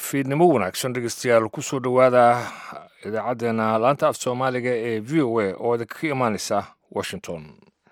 fiidnimo wanaagsan dhegeystayaal kusoo dhowaada idaacaddeenna laanta af soomaaliga ee v o a oo idinka imaaneysa washington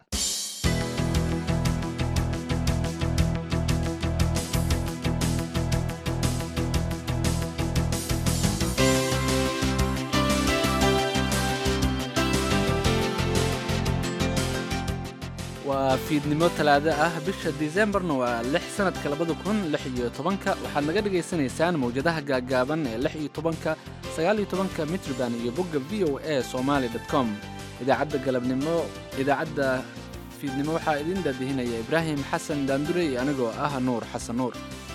waa fiidnimo talaado ah bisha disembarna waa lix sanadka labada kun lix iyo tobanka waxaad naga dhagaysanaysaan mawjadaha gaaggaaban ee lix iyo tobanka sagaal iyo tobanka mitrban iyo bogga v o a somaali dot com idaacadda galabnimo idaacadda fiidnimo waxaa idiin daadihinaya ibraahim xasan daandure iyo anigoo ah nuur xasan nuur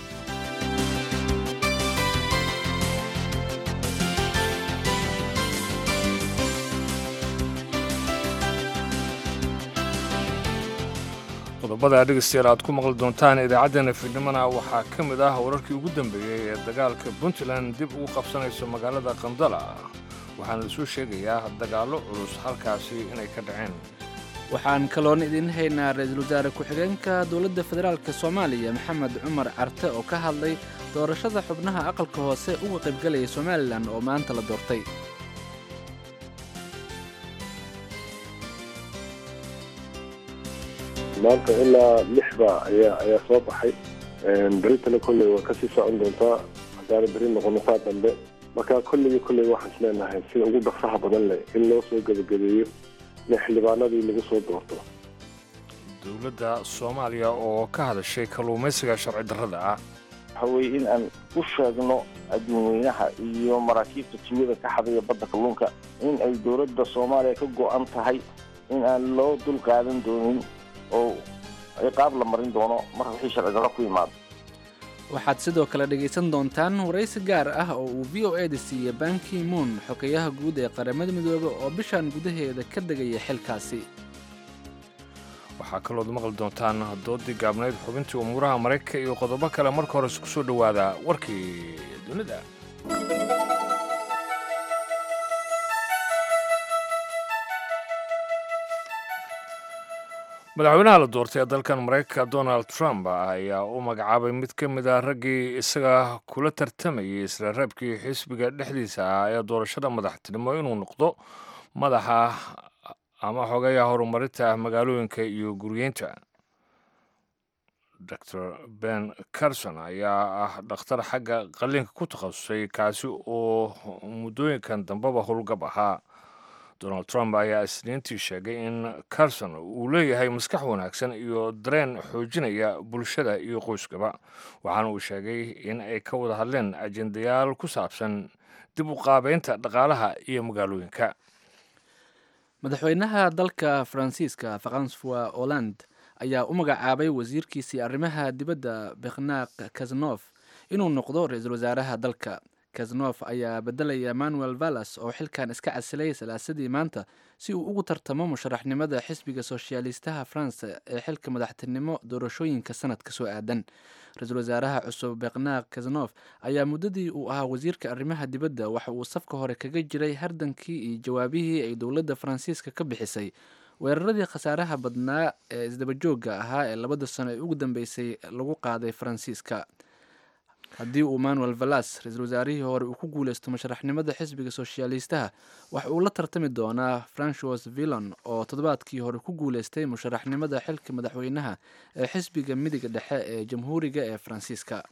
qodobada dhegeystayaal aad ku maqli doontaan idaacaddeenna fiidnimona waxaa ka mid ah wararkii ugu dambeeyey ee dagaalka puntland dib ugu qabsanayso magaalada qandala waxaana lasoo sheegayaa dagaallo culus halkaasi inay ka dhaceen waxaan kaloon idiin haynaa ra-iisul wasaare ku-xigeenka dowladda federaalk soomaaliya maxamed cumar carte oo ka hadlay doorashada xubnaha aqalka hoose uga qaybgalaya somalilan oo maanta la doortay maanta ilaa lixba ayaa ayaa soo baxay beritana kolley waa kasii socon doontaa haddaana beri noqonataa dambe marka kolligii kolley waxaan isleenahay sida ugu dhaqsaha badan leh in loo soo gebagabeeyo in xildhibaanadii lagu soo doorto dowladda soomaaliya oo ka hadashay kalluumaysiga sharci darrada ah waxa weeye in aan u sheegno adduunweynaha iyo maraakiibta tuugada ka xadaya badda kalluunka in ay dowladda soomaaliya ka go-an tahay in aan loo dul qaadan doonin oo ciqaab la marin doono marka wixii sharci darro ku yimaado waxaad sidoo kale dhegaysan doontaan waraysi gaar ah oo uu v o eda siiyey banki moon xogeyaha guud ee qaramada midoobe oo bishan gudaheeda ka degaya xilkaasi waxaa kalood maqli doontaan doodii gaabnayd xubintii umuuraha maraykanka iyo qodobo kale marka hore isku soo dhowaada warkii dunida madaxweynaha la doortay ee dalkan maraykanka donald trump ayaa u magacaabay mid ka mid ah raggii isaga kula tartamayay isla reebkii xisbiga dhexdiisa ah ee doorashada madaxtinimo inuu noqdo madaxa ama xogeeya horumarinta magaalooyinka iyo guryeynta dor ben carson ayaa ah dhakhtar xagga qalliinka ku takhasusay kaasi oo muddooyinkan dambeba howlgab ahaa donald trump ayaa isniintii sheegay in carson uu leeyahay maskax wanaagsan iyo dareen xoojinaya bulshada iyo qoyskaba waxaana uu sheegay in ay ka wada hadleen ajendayaal ku saabsan dib u qaabeynta dhaqaalaha iyo magaalooyinka madaxweynaha dalka faransiiska francois holland ayaa u magacaabay wasiirkiisii arrimaha dibadda bekhnaq kaznof inuu noqdo ra-iisul wasaaraha dalka kaznof ayaa bedelaya manuel vallas oo xilkan iska casilay salaasadii maanta si uu ugu tartamo musharaxnimada xisbiga soshaalistaha faransa ee xilka madaxtinimo doorashooyinka sanadka soo aadan ra-iisul wasaaraha cusub bekhnaq kaznof ayaa muddadii uu ahaa wasiirka arrimaha dibadda waxa uu safka hore kaga jiray hardankii iyo jawaabihii ay dowladda faransiiska ka bixisay weeraradii khasaaraha badnaa ee isdabajooga ahaa ee labada sano ee ugu dambeysay lagu qaaday faransiiska haddii uu manuel vallas ra-iisul wasaarihii hore uu ku guuleysto musharaxnimada xisbiga soshaalistaha waxa uu la tartami doonaa francois villon oo toddobaadkii hore ku guuleystay musharaxnimada xilka madaxweynaha ee xisbiga midiga dhexe ee jamhuuriga ee faransiiska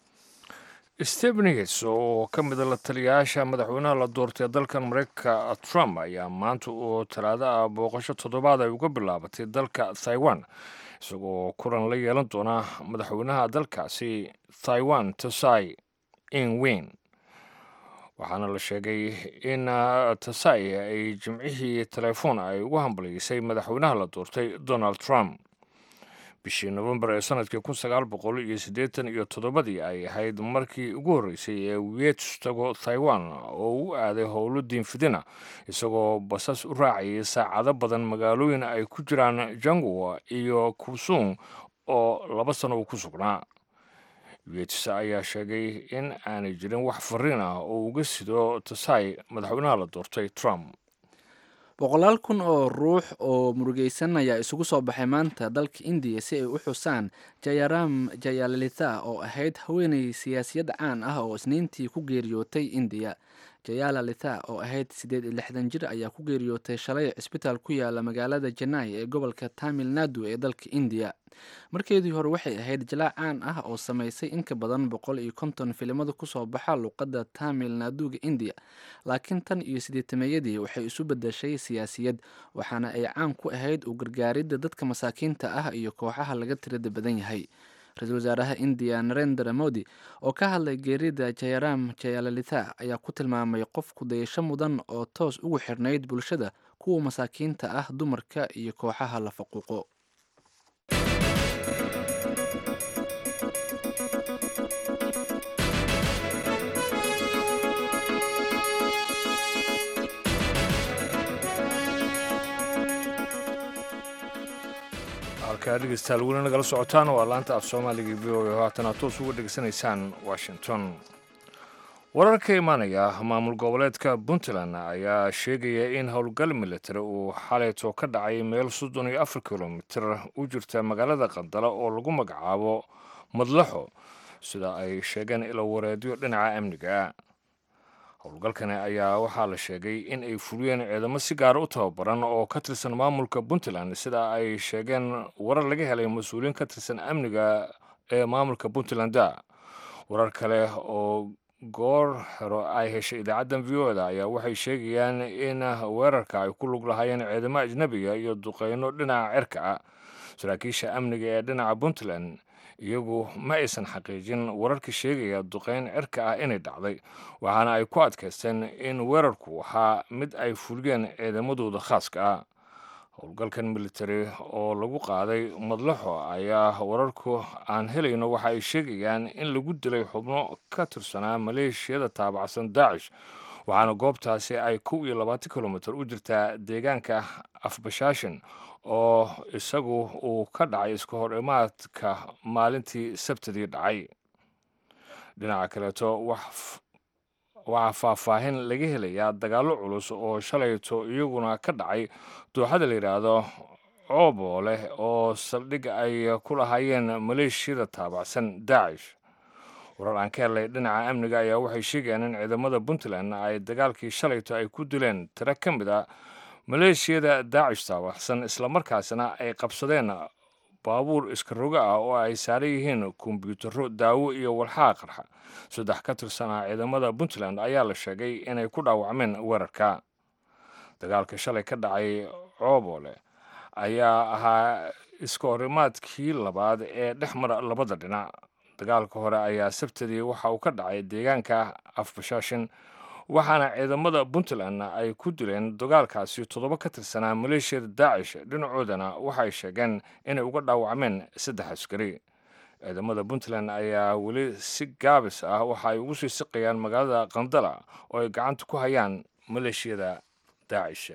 stebens oo ka mida la taliyayaasha madaxweynaha la doortay dalkan maraykanka trump ayaa maanta oo talaado ah booqasho toddobaad ay uga bilaabatay dalka taiwan isagoo kulan la yeelan doona madaxweynaha dalkaasi taiwan tasai inweyn waxaana la sheegay in tasai ay jimcihii telefoon ay ugu hambaliyeysay madaxweynaha la doortay donald trump bishii nofembar ee sanadkii kun sagaal boqol iyo siddeetan iyo toddobadii ay ahayd markii ugu horreysay ee wiets tago taiwan oo u aaday howlo diinfidina isagoo basas u raacayay saacado badan magaalooyin ay ku jiraan jangwa iyo kusung oo laba sano uu ku sugnaa wiets ayaa sheegay in aanay jirin wax fariin ah oo uga sido tasai madaxweynaha la doortay trump boqolaal kun oo ruux oo murugeysan ayaa isugu soo baxay maanta dalka indiya si ay u xusaan jayaram jayalalitha oo ahayd haweeney siyaasiyad caan ah oo isniintii ku geeriyootay indiya jayalalitha oo ahayd siddeed iyo lixdan jir ayaa ku geeriyootay shalay cisbitaal ku yaala magaalada janai ee gobolka tamil nadu ee dalka indiya markeedii hore waxay ahayd jalaac caan ah oo samaysay in ka badan boqol iyo konton filimada kusoo baxa luuqadda tamil naduga indiya laakiin tan iyo sideetameeyadii waxay isu bedeshay siyaasiyad waxaana ay caan ku ahayd u gargaaridda dadka masaakiinta ah iyo kooxaha laga tirada badan yahay ra-iisul wasaaraha indiya narendra modi oo ka hadlay geerida jayaram jayalalitha ayaa ku tilmaamay qof kudayasho mudan oo toos ugu xirnayd bulshada kuwa masaakiinta ah dumarka iyo kooxaha la faquuqo halkaa dhegeystayaal weli nagala socotaan waa laanta af soomaaliga v o a haatana toos uga dhegeysanaysaan washington warar ka imaanaya maamul goboleedka puntland ayaa sheegaya in howlgal militari uu xalayto ka dhacay meel soddon iyo afar kilomitir u jirta magaalada qandala oo lagu magacaabo madlaxo sida ay sheegeen ilo wareedyo dhinaca amniga howlgalkani ayaa waxaa la sheegay in ay fuliyeen ciidamo si gaara u tababaran oo ka tirsan maamulka puntland sida ay sheegeen warar laga helay mas-uuliyiin ka tirsan amniga ee maamulka puntland-a warar kale oo goor hero ay heshay idaacaddan v o da ayaa waxay sheegayaan in weerarka ay ku lug lahaayeen ciidamo ajnabiga iyo duqeyno dhinaca cirka ah saraakiisha amniga ee dhinaca puntland iyagu ma aysan xaqiijin wararka sheegaya duqeyn cirka ah inay dhacday waxaana ay ku adkaysteen in weerarku ahaa mid ay fuliyeen ciidamadooda khaaska ah howlgalkan militari oo lagu qaaday madlaxo ayaa wararku aan helayno waxa ay sheegayaan in lagu dilay xubno ka tirsanaa maleeshiyada taabacsan daacish waxaana goobtaasi ay kow iyo labaatan kilomitir u jirtaa deegaanka afbashaashin oo isagu uu ka dhacay iska hor imaadka maalintii sabtidii dhacay dhinaca kaleeto waxaa faahfaahin laga helayaa dagaallo culus oo shalayto iyaguna ka dhacay dooxada la yidhaahdo coobo leh oo saldhig ay ku lahaayeen maleeshiyada taabacsan daacish warar aan ka helay dhinaca amniga ayaa waxay sheegayaan in ciidamada puntland ay dagaalkii shalayto ay ku dileen tiro ka mid a maleeshiyada daacish taabacsan islamarkaasna ay qabsadeen baabuur iska roga ah oo ay saaran yihiin kombyuutaro daawo iyo walxaha qarxa saddex ka tirsanaa ciidamada puntland ayaa la sheegay inay ku dhaawacmeen weerarka dagaalka shalay ka dhacay coobole ayaa ahaa iska horimaadkii labaad ee dhex mara labada dhinac dagaalka hore ayaa sabtadii waxa uu ka dhacay deegaanka afbashaashin waxaana ciidamada puntland ay ku dileen dagaalkaasi toddoba ka tirsanaa maleeshiyada daacish dhinacoodana waxay sheegeen inay uga dhaawacmeen saddex askari ciidamada puntland ayaa weli si gaabis ah waxa ay ugu sii siqayaan magaalada qandala oo ay gacanta ku hayaan maleeshiyada daacish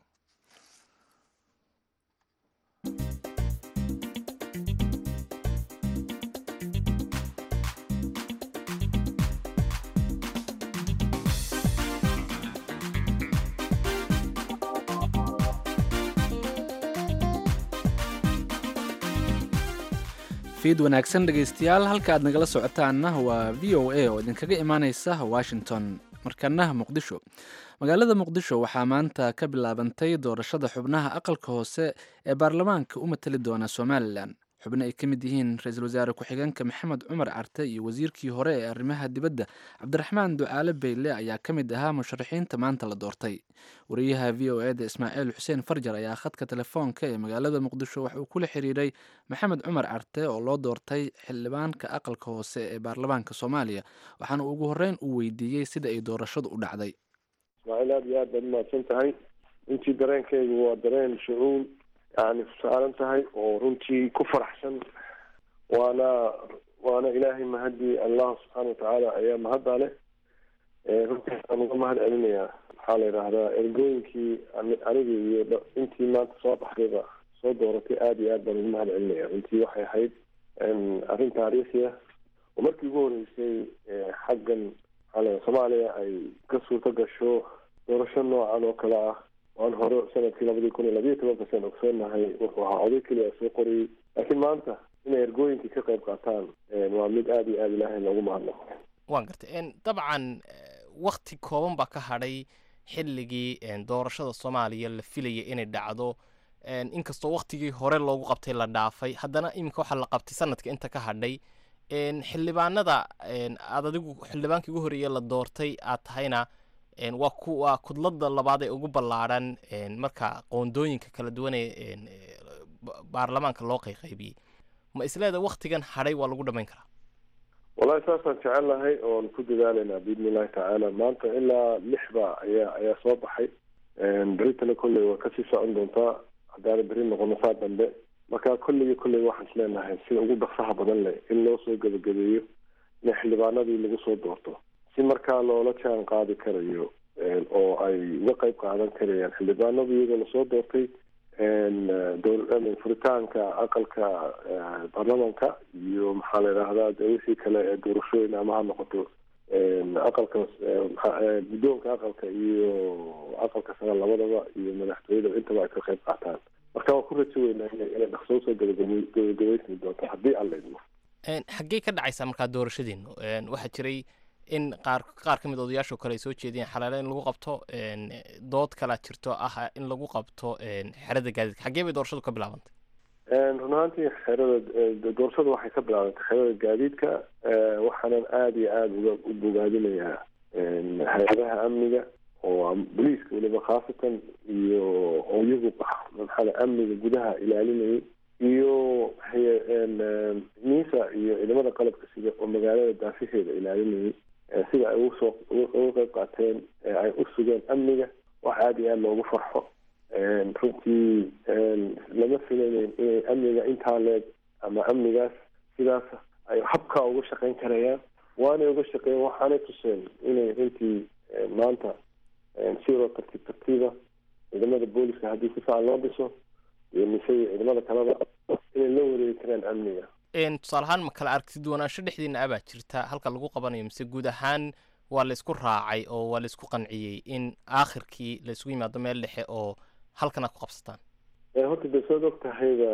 fiid wanaagsan dhegaystayaal halka aad nagala socotaanna waa v o a oo idinkaga imaaneysa washington markana muqdisho magaalada muqdisho waxaa maanta ka bilaabantay doorashada xubnaha aqalka hoose ee baarlamaanka u matali doona somalilan xubno ay ka mid yihiin ra-iisul wasaare ku-xigeenka maxamed cumar carte iyo wasiirkii hore ee arrimaha dibadda cabdiraxmaan ducaale beyle ayaa ka mid ahaa musharaxiinta maanta la doortay wariyaha v o eda ismaaciil xuseen farjar ayaa khadka telefoonka ee magaalada muqdisho wax uu kula xiriiray maxamed cumar carte oo loo doortay xildhibaanka aqalka hoose ee baarlamaanka soomaaliya waxaana ugu horreyn uu weydiiyey sida ay doorashadu u dhacday ismaaciil aada iyo aad baad umahadsan tahay runtii dareenkaygu waa dareen shucuul yani saaran tahay oo runtii ku faraxsan waana waana ilaahay mahadii allah subxaana watacaala ayaa mahadda leh runtii aan uga mahad celinayaa maxaa la yidhaahdaa ergooyinkii aniga iyo intii maanta soo baxdayba soo dooratay aada iyo aad baan uga mahad celinaya runtii waxay ahayd arrin taariikhi ah oo markii ugu horeysay xaggan maxaa la soomaaliya ay ka suurto gasho doorasho noocan oo kale ah waan hore sanadkii labadii kun iyo labiyo tobanka saan ogsoonahay wuxuu ahaa oday keliya soo qoriyey laakiin maanta inay ergooyinkii ka qayb qaataan waa mid aada iyo aada ilaahay loogu mahadnaqo waan gartay dabcan wakti kooban baa ka hadhay xilligii doorashada soomaaliya la filaya inay dhacdo inkastoo waktigii hore loogu qabtay la dhaafay haddana iminka waxaa la qabtay sanadka inta ka hadhay xildhibaanada aad adigu xildhibaankii ugu horeeye la doortay aad tahayna waa kuwa kudlada labaad ee ugu ballaadhan marka qoondooyinka kala duwan ee baarlamaanka loo qayqaybiyey ma isleeda waktigan hadhay waa lagu dhamayn karaa wallahi saasaan jecel lahay oon ku dadaalaynaa biidni illahi tacaala maanta ilaa lix ba ayaa ayaa soo baxay beritana kolley waa kasii socon doontaa haddaana beri noqono saa dambe marka kolligii kolley waxaan is leenahay sida ugu dhaqsaha badan leh in loo soo gebagabeeyo in xildhibaanadii lagu soo doorto si markaa loola jaan qaadi karayo oo ay uga qayb qaadan karayaan xildhibaanadu iyagoo lasoo doortay furitaanka aqalka baarlamanka iyo maxaa la yidhaahdaa de wixii kale ee doorashooyin ama ha noqoto aqalka guddoonka aqalka iyo aqalka sare labadaba iyo madaxtooyada intaba ay ka qayb qaataan marka waan ku rajo weynaa inay dhaqso usoo gabagabaysmi doonto haddii alla idmo xaggee ka dhacaysaa markaa doorashadiinu waxaa jiray in qaar qaar ka mid odayaashoo kale ay soo jeediyeen xalaale in lagu qabto dood kalaa jirto ah in lagu qabto xerada gaadiidka xaggee bay doorashadu ka bilaabantay run ahaantii xerada doorashadu waxay ka bilaabantay xerada gaadiidka waxaanan aada iyo aada uga u bogaadinayaa hay-adaha amniga oo boliiska weliba khaasatan iyo oo iyagu maxaa amniga gudaha ilaalinayay iyo miisa iyo ciidamada qalabka sida oo magaalada daafaheeda ilaalinayay sida ay usoo uga qayb qaateen ay u sugeen amniga wax aada iyo aada loogu farxo runtii lama filayneyn inay amniga intaa leeg ama amnigaas sidaas ay habkaa uga shaqeyn karayaan waanay uga shaqeeyen waxaanay tuseen inay runtii maanta sidoo tartiib tartiiba ciidamada booliska haddii si fiican loo dhiso iyo mise iyo ciidamada kaleba inay la wareegi karaan amniga tusaale ahaan ma kala aragti duwanaansho dhexdiina abaa jirta halka lagu qabanayo mise guud ahaan waa la isku raacay oo waa la isku qanciyey in aakhirkii la isugu yimaado meel dhexe oo halkan aad ku qabsataan horta de saad og tahayba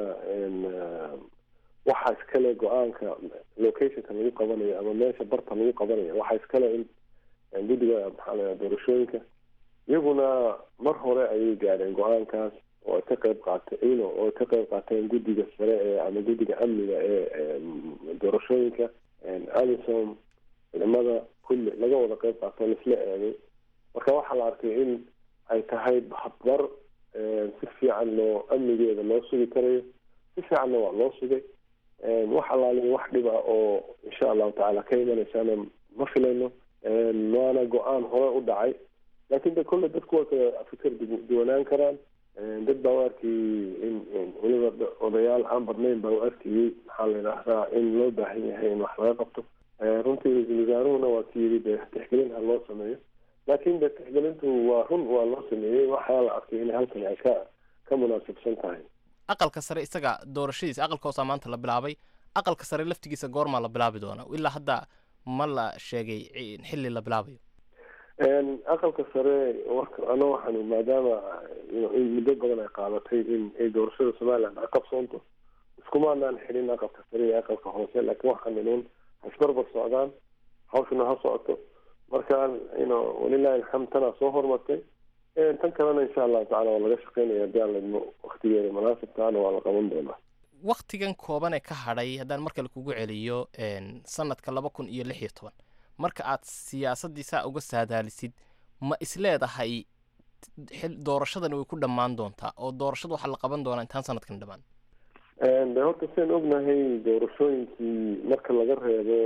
waxaa iskale go-aanka locationka lagu qabanayo ama meesha barta lagu qabanayo waxaa iskale in guddiga maxaa la doorashooyinka iyaguna mar hore ayay gaadheen go-aankaas oo ay ka qayb qaatay ino oo ay ka qayb qaateen guddiga sare ee ama guddiga amniga ee doorashooyinka alison ciidamada kulli laga wada qayb qaato laisla eegay marka waxaa la arkay in ay tahay habbar si fiican loo amnigeeda loo sugi karayo si fiicanna waa loo sugay wax alaaliya wax dhib ah oo insha allahu tacaala ka imanaysaana ma filayno waana go-aan hore u dhacay laakiin de kolle dadku waa kala fikir duwanaan karaan dad baa u arkayey in weliba odayaal aan badnayn baa u arkayey maxaa la yidhaahdaa in loo baahan yahay in wax laga qabto runtii ra-iisul wasaaruhuna waa ki yidhi de tixgelin ha loo sameeyo laakiin de tixgelintu waa run waa loo sameeyey waxaa la arkay in halkani ay ka ka munaasibsan tahay aqalka sare isaga doorashadiisa aqalka hoosaa maanta la bilaabay aqalka sare laftigiisa goormaa la bilaabi doonaa ilaa hadda ma la sheegay xilli la bilaabayo aqalka sare ano waxaan maadaama in muddo badan ay qaadatay in ay doorashada somaliland ay qabsoonto iskumaanaan xidhin aqalka sare iyo aqalka hoose laakiin waxaan inuun hasbarbar socdaan hawshuna ha socoto marka ino walilahi alxamd tanaa soo hormartay tan kalena insha allahu tacala waa laga shaqeynaya hadii aan laidmo waktigeeda munaasibkaana waa la qaban doonaa waktigan kooban ee ka hadhay haddaan markale kugu celiyo sanadka laba kun iyo lix iyo toban marka aad siyaasaddii saa uga saadaalisid ma isleedahay doorashadani way ku dhammaan doontaa oo doorashada waxaa la qaban doonaa intaan sanadkan dhammaan de horta sian ognahay doorashooyinkii marka laga reebo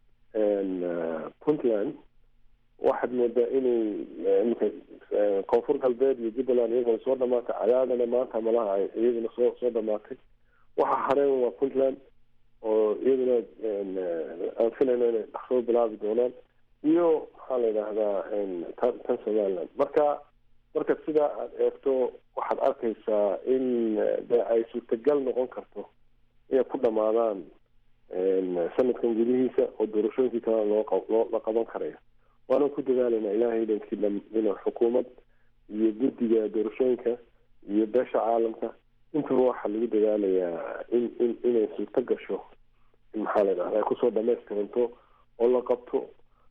puntland waxaad moodaa inay imika koonfur galbeed iyo jubbaland iyaguna soo dhamaatay cadaadana maanta malaha ay iyaguna soo soo dhamaatay waxa hareen waa puntland oo iyaduna aan filayno inay dhaqsoo bilaabi doonaan iyo maxaa la yidhaahdaa tan tan somaliland marka marka sidaa aad eegto waxaad arkaysaa in de ay suurtagal noqon karto inay ku dhamaadaan sanadkan gudihiisa oo doorashooyinkii kalena loo loo la qaban karaya waana ku dadaalayna ilaahay idankii inuu xukuumad iyo guddiga doorashooyinka iyo beesha caalamka intaba waxaa lagu dadaalayaa in in inay suurto gasho in maxaa la dhahda ay kusoo dhamaystiranto oo la qabto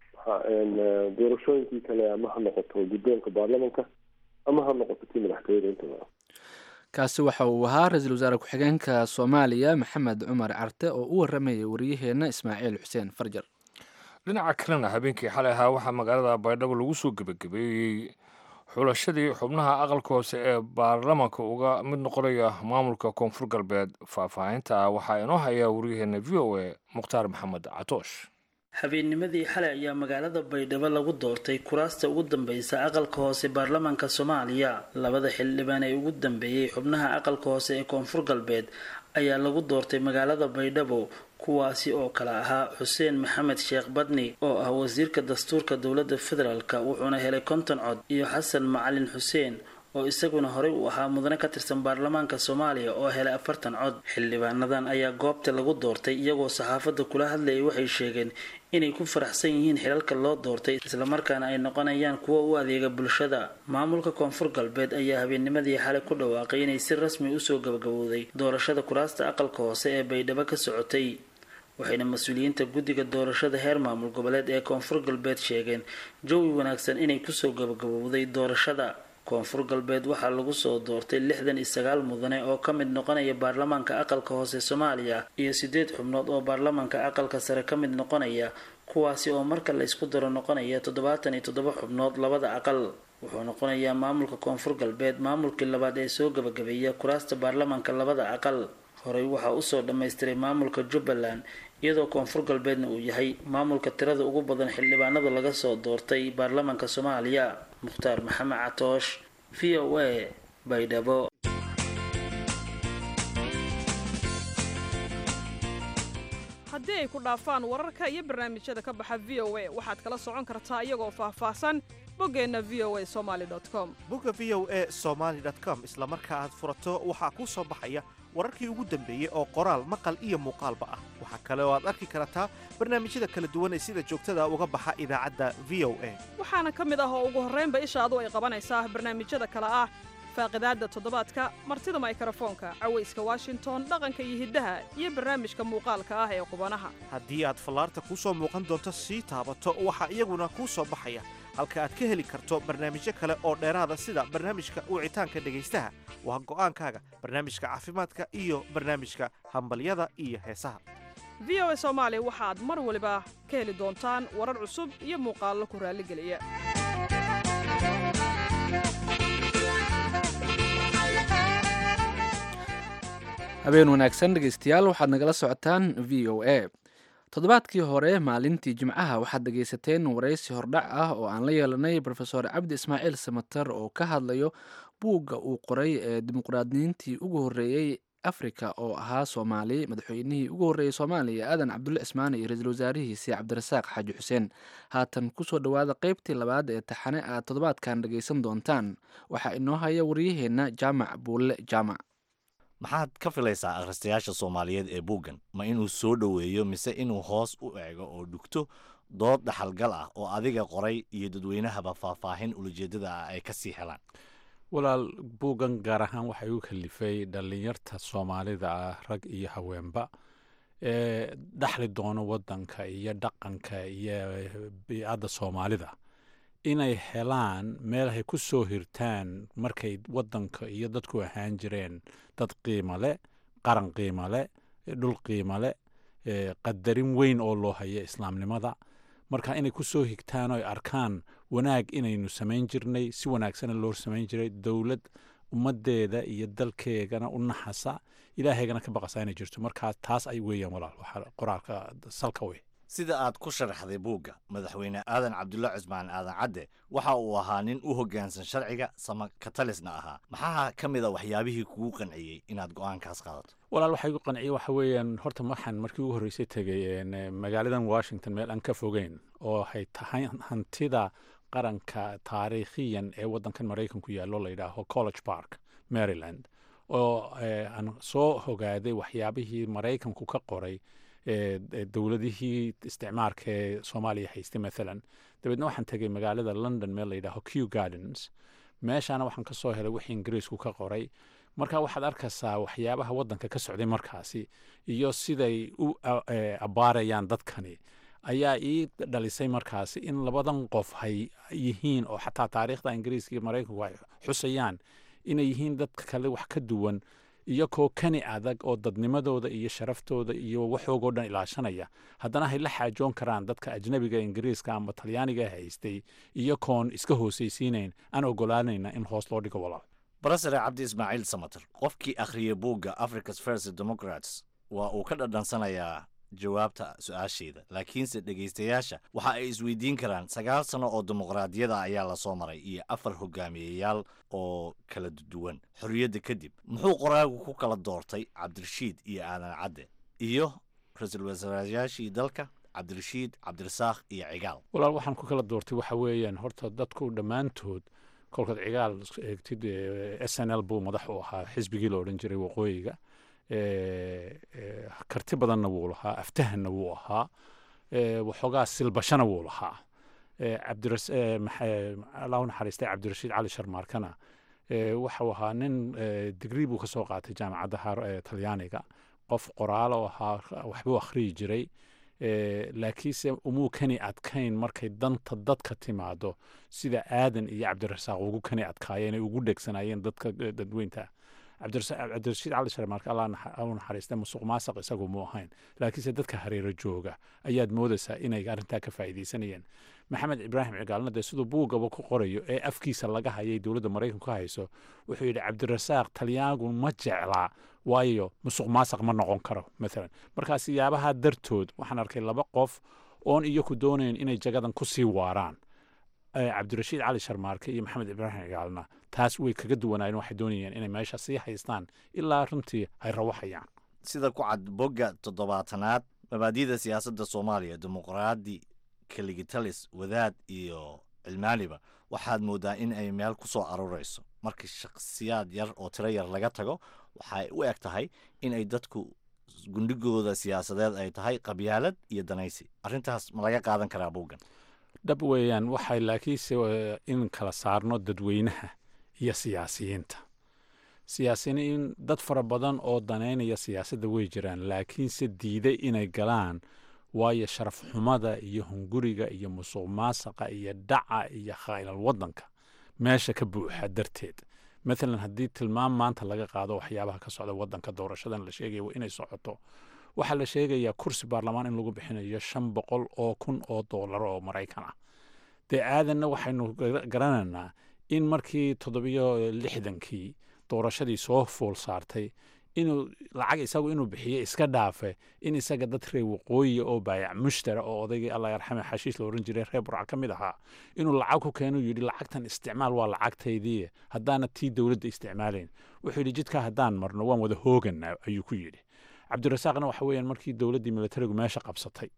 doorashooyinkii kale ama ha noqoto guddoonka baarlamanka ama ha noqoto tii madaxtooyada intaba kaasi waxa uu ahaa ra-iisul wasaare ku-xigeenka soomaaliya maxamed cumar carte oo u waramayay wariyaheenna ismaaciil xuseen farjar dhinaca kalena habeenkii xalay ahaa waxaa magaalada baydhabo lagu soo gebagabeeyey xulashadii xubnaha aqalka hoose ee baarlamanka uga mid noqonaya maamulka koonfur galbeed faahfaahinta waxaa inoo haya waryaheena v o a mukhtaar maxamed catoosh habeennimadii xalay ayaa magaalada baydhabo lagu doortay kuraasta ugu dambeysa aqalka hoose baarlamaanka soomaaliya labada xildhibaan ee ugu dambeeyey xubnaha aqalka hoose ee koonfur galbeed ayaa lagu doortay magaalada baydhabo kuwaasi oo kale ahaa xuseen maxamed sheekh badni oo ah wasiirka dastuurka dowladda federaalk wuxuuna helay konton cod iyo xasan macalin xuseen oo isaguna horey u ahaa mudane ka tirsan baarlamaanka soomaaliya oo helay afartan cod xildhibaanadan ayaa goobta lagu doortay iyagoo saxaafadda kula hadlayay waxay sheegeen inay ku faraxsan yihiin xilalka loo doortay islamarkaana ay noqonayaan kuwo u adeega bulshada maamulka koonfur galbeed ayaa habeennimadii xalay ku dhawaaqay inay si rasmi usoo gabagabowday doorashada kuraasta aqalka hoose ee baydhabo ka socotay waxayna mas-uuliyiinta guddiga doorashada heer maamul goboleed ee koonfur galbeed sheegeen jawi wanaagsan inay kusoo gabagabowday doorashada koonfur galbeed waxaa lagu soo doortay lixdan iyo sagaal mudane oo ka mid noqonaya baarlamaanka aqalka hoose soomaaliya iyo sideed xubnood oo baarlamaanka aqalka sare ka mid noqonaya kuwaasi oo marka la isku daro noqonaya toddobaatan iyo toddoba xubnood labada aqal wuxuu noqonayaa maamulka koonfur galbeed maamulkii labaad ee soo gabagabeeya kuraasta baarlamaanka labada aqal horey waxaa usoo dhammaystiray maamulka jubbaland iyadoo koonfur galbeedna uu yahay maamulka tirada ugu badan xildhibaanada laga soo doortay baarlamaanka soomaaliya mukhtaar maxamed catoosh v o a baydhabo haddii ay ku dhaafaan wararka iyo barnaamijyada ka baxa v o a waxaad kala socon kartaa iyagoo faahfaahsan boggeenna v o a somaali com bogga v o a somaali com isla marka aad furato waxaa kuu soo baxaya wararkii ugu dambeeyey oo qoraal maqal iyo muuqaalba ah waxaa kale oo aad arki kartaa barnaamijyada kala duwan ee sida joogtada uga baxa idaacadda v o a waxaana ka mid ah oo ugu horraynba ishaadu ay qabanaysaa barnaamijyada kale ah faaqidaadda toddobaadka martida maykrofoonka cawayska washington dhaqanka iyo hiddaha iyo barnaamijka muuqaalka ah ee qubanaha haddii aad fallaarta kuu soo muuqan doonto sii taabato waxaa iyaguna kuu soo baxaya halka aad ka heli karto barnaamijyo kale oo dheeraada sida barnaamijka wicitaanka dhegaystaha waa go'aankaaga barnaamijka caafimaadka iyo barnaamijka hambalyada iyo heesaha v o a soomaali waxaad mar waliba ka heli doontaan warar cusub iyo muuqaallo ku raalligeliya habeen wanaagsan dhegaystayaal waxaad nagala socotaan v o a toddobaadkii hore maalintii jimcaha waxaad dhegaysateen waraysi hordhac ah oo aan la yeelanay rofeor cabdi ismaaciil samater oo ka hadlayo buugga uu qoray ee dimuqraadiyiintii ugu horreeyey afrika oo ahaa soomaali madaxweynihii ugu horreeyey soomaaliya aadan cabdulle cismaane iyo ra-iisul wasaarihiisii cabdirasaaq xaaji xuseen haatan kusoo dhowaada qeybtii labaad ee taxane aad toddobaadkan dhegaysan doontaan waxaa inoo haya waryaheenna jaamac buulle jaamac maxaad ka filaysaa akhristayaasha soomaaliyeed ee buuggan ma inuu soo dhoweeyo mise inuu hoos u eego oo dhugto dood dhaxalgal ah oo adiga qoray iyo dadweynahaba faahfaahin ulajeedada ah ay ka sii helaan walaal buuggan gaar ahaan waxay u kalifay dhallinyarta soomaalida ah rag iyo haweenba ee dhaxli doono waddanka iyo dhaqanka iyo biicadda soomaalida inay helaan meel ay ku soo hirtaan markay waddanka iyo dadku ahaan jireen dad qiimo leh qaran qiimo leh dhul qiimo leh qadarin weyn oo loo hayo islaamnimada marka inay ku soo higtaan oo ay arkaan wanaag inaynu samayn jirnay si wanaagsana loo samayn jiray dowlad ummaddeeda iyo dalkeegana u naxasa ilaahaygana ka baqasa inay jirto markaa taas ay weeyaan walaal waxaa qoraalka salka wey sida aad ku sharaxday buugga madaxweyne aadan cabdulla cusmaan aadan cadde waxa uu ahaa nin u hoggaansan sharciga sama katalisna ahaa maxaa ka mid a waxyaabihii kugu qanciyey inaad go'aankaas qaadato walaal waxaa igu qanciyey waxa weeyaan horta waxaan markii ugu horreysay tegay magaaladan washington meel aan ka fogeyn oo hay tahay hantida qaranka taariikhiyan ee waddankan maraykanku yaallo la yidhaaho college park maryland oo aan soo hogaaday waxyaabihii maraykanku ka qoray dowladihii isticmaarka ee soomaaliya haystay maalan dabeedna waxaan tegay magaalada london meel la yidhaaho q gardens meeshaana waxaan ka soo helay wixii ingiriisku ka qoray marka waxaad arkaysaa waxyaabaha waddanka ka socday markaasi iyo siday u abbaarayaan dadkani ayaa ii dhalisay markaasi in labadan qof hay yihiin oo xataa taariikhda ingiriiska iyo maraykanku ay xusayaan inay yihiin dadka kale wax ka duwan iyakoo kani adag oo dadnimadooda iyo sharaftooda iyo waxoogoo dhan ilaashanaya haddana hay la xaajoon karaan dadka ajnabiga ingiriiska ama talyaaniga haystay iyakoon iska hoosaysiinayn aan ogolaanayna in hoos loo dhigo walaal barasare cabdi ismaaciil samater qofkii akhriyay buugga africa's first democrats waa uu ka dhadhansanayaa jawaabta su-aasheeda laakiinse dhegaystayaasha waxa ay isweydiin karaan sagaal sano oo dimuqraadiyada ayaa lasoo maray iyo afar hogaamiyeyaal oo kala duwan xorriyadda kadib muxuu qoraagu ku kala doortay cabdirashiid iyo aadan cadde iyo ra-iisul wasaarayaashii dalka cabdirashiid cabdirasaaq iyo cigaal walaal waxaan ku kala doortay waxa weeyaan horta dadku dhammaantood kolkaad cigaal eegtid s n l buu madax u ahaa xisbigii la odhan jiray waqooyiga karti badanna wuu lahaa aftahanna wuu ahaa waxoogaa silbashana wuu lahaa allahu naxariistay cabdirashiid cali sharmaarkana waxau ahaa nin digrii buu ka soo qaatay jaamacadda talyaaniga qof qoraalo ahaa waxbuu akhriyi jiray laakiinse umuu kani adkayn markay danta dadka timaado sida aadan iyo cabdirasaaq ugu kani adkaayeen ay ugu dhegsanaayeen dadka dadweynta cabdirashiid cali sharmaarka allah u naxariista musuq maasaq isagu mu ahayn laakiinse dadka hareero jooga ayaad moodaysaa inay arrintaa ka faa'iidaysanayeen maxamed ibraahim cigaalna dee siduu buugaba ku qorayo ee afkiisa laga hayay dowladda maraykanku ka hayso wuxuu yidhi cabdirasaaq talyaangu ma jeclaa waayo musuq maasaq ma noqon karo maalan markaa siyaabaha dartood waxaan arkay laba qof oon iyaku doonayn inay jagadan ku sii waaraan cabdirashiid cali sharmaarke iyo maxamed ibraahim cigaalna taas way kaga duwanaayeen waxay doonayeen inay meesha sii haystaan ilaa runtii ay rawaxayaan sida ku cad bogga toddobaatanaad mabaadida siyaasadda soomaaliya dimuqraadi kaligitalis wadaad iyo cilmaaniba waxaad moodaa in ay meel ku soo aruurayso markii shakhsiyaad yar oo tiro yar laga tago waxay u eg tahay in ay dadku gundhigooda siyaasadeed ay tahay qabyaalad iyo danaysi arrintaas ma laga qaadan karaa buuggan dhab weeyaan waxay laakiinse in kala saarno dadweynaha iyo siyaasiyiinta siyaasiyiin dad fara badan oo danaynaya siyaasadda way jiraan laakiinse diiday inay galaan waayo sharaf xumada iyo hunguriga iyo musuq maasaqa iyo dhaca iyo khaylal waddanka meesha ka buuxa darteed maalan haddii tilmaam maanta laga qaado waxyaabaha ka socda waddanka doorashadan la sheegaya waa inay socoto waxaa la sheegayaa kursi baarlamaan in lagu bixinayo shan boqol oo kun oo doolar oo maraykan ah dee aadanna waxaynu garanaynaa in markii toddobiyo lixdankii doorashadii soo fool saartay inuu lacag isagu inuu bixiyo iska dhaafe in isaga dad reer waqooyiya oo baayac mushtara oo odaygii allah yarxame xashiis la oran jiray reer burca ka mid ahaa inuu lacag ku keenu yidhi lacagtan isticmaal waa lacagtaydii haddaana tii dowladda isticmaalayn wuxuu yidhi jidkaa haddaan marno waan wada hooganaa ayuu ku yidhi cabdirasaaqna waxa weeyaan markii dowladdii militarigu meesha qabsatay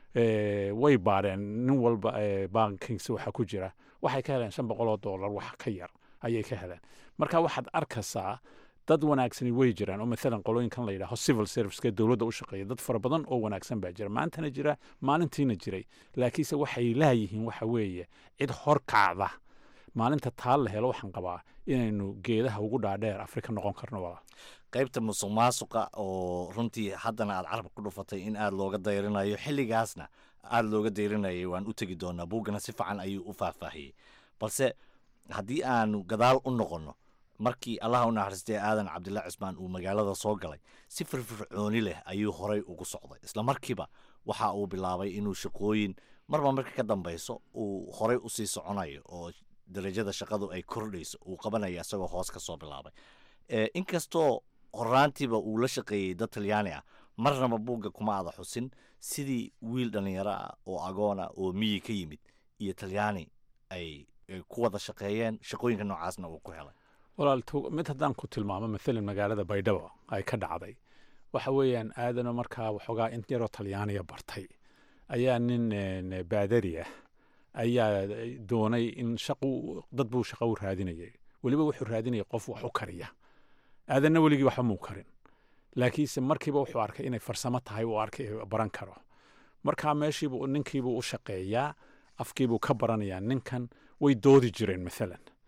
way baadheen nin walba bankiisa waxa ku jira waxay ka heleen shan boqol oo doolar wax ka yar ayay ka heleen marka waxaad arkaysaa dad wanaagsani way jiraan oo maalan qolooyinkan la yidhaaho civil serviceka dowladda u shaqeeya dad fara badan oo wanaagsan baa jira maantana jira maalintiina jiray laakiinse waxay laayihiin waxa weeye cid hor kacda maalinta taal la helo waxaan qabaa inaynu geedaha ugu dhaadheer afrika noqon karno walaal qaybta musuq maasuqa oo runtii haddana aad carabka ku dhufatay in aad looga dayrinayo xilligaasna aada looga dayrinayay waan u tegi doonaa buuggana si fiican ayuu u faahfaahiyey balse haddii aanu gadaal u noqonno markii allaha u naxariistay aadan cabdilla cismaan uu magaalada soo galay si firfircooni leh ayuu horay ugu socday isla markiiba waxa uu bilaabay inuu shaqooyin marba marka ka dambayso uu horay usii soconayo oo darajada shaqadu ay kordhayso uu qabanayo isagoo hoos ka soo bilaabay inkastoo horaantiiba uu la shaqeeyey dad talyaani ah marnaba buugga kuma ada xusin sidii wiil dhallinyaro ah oo agoona oo miyi ka yimid iyo talyaani ay ku wada shaqeeyeen shaqooyinka noocaasna uu ku helay walaal mid haddaan ku tilmaamo maalan magaalada baydhabo ay ka dhacday waxa weeyaan aadano markaa waxoogaa in yaroo talyaaniya bartay ayaa nin baadari ah ayaa doonay in shaqu dad buu shaqo u raadinayay weliba wuxuu raadinayay qof wax u kariya aadanna weligii waxba muu karin laakiinse markiiba wuxuu arkay inay farsamo tahay uu arkay baran karo markaa meeshiibuu ninkiibuu u shaqeeyaa afkiibuu ka baranayaa ninkan way doodi jireen maalan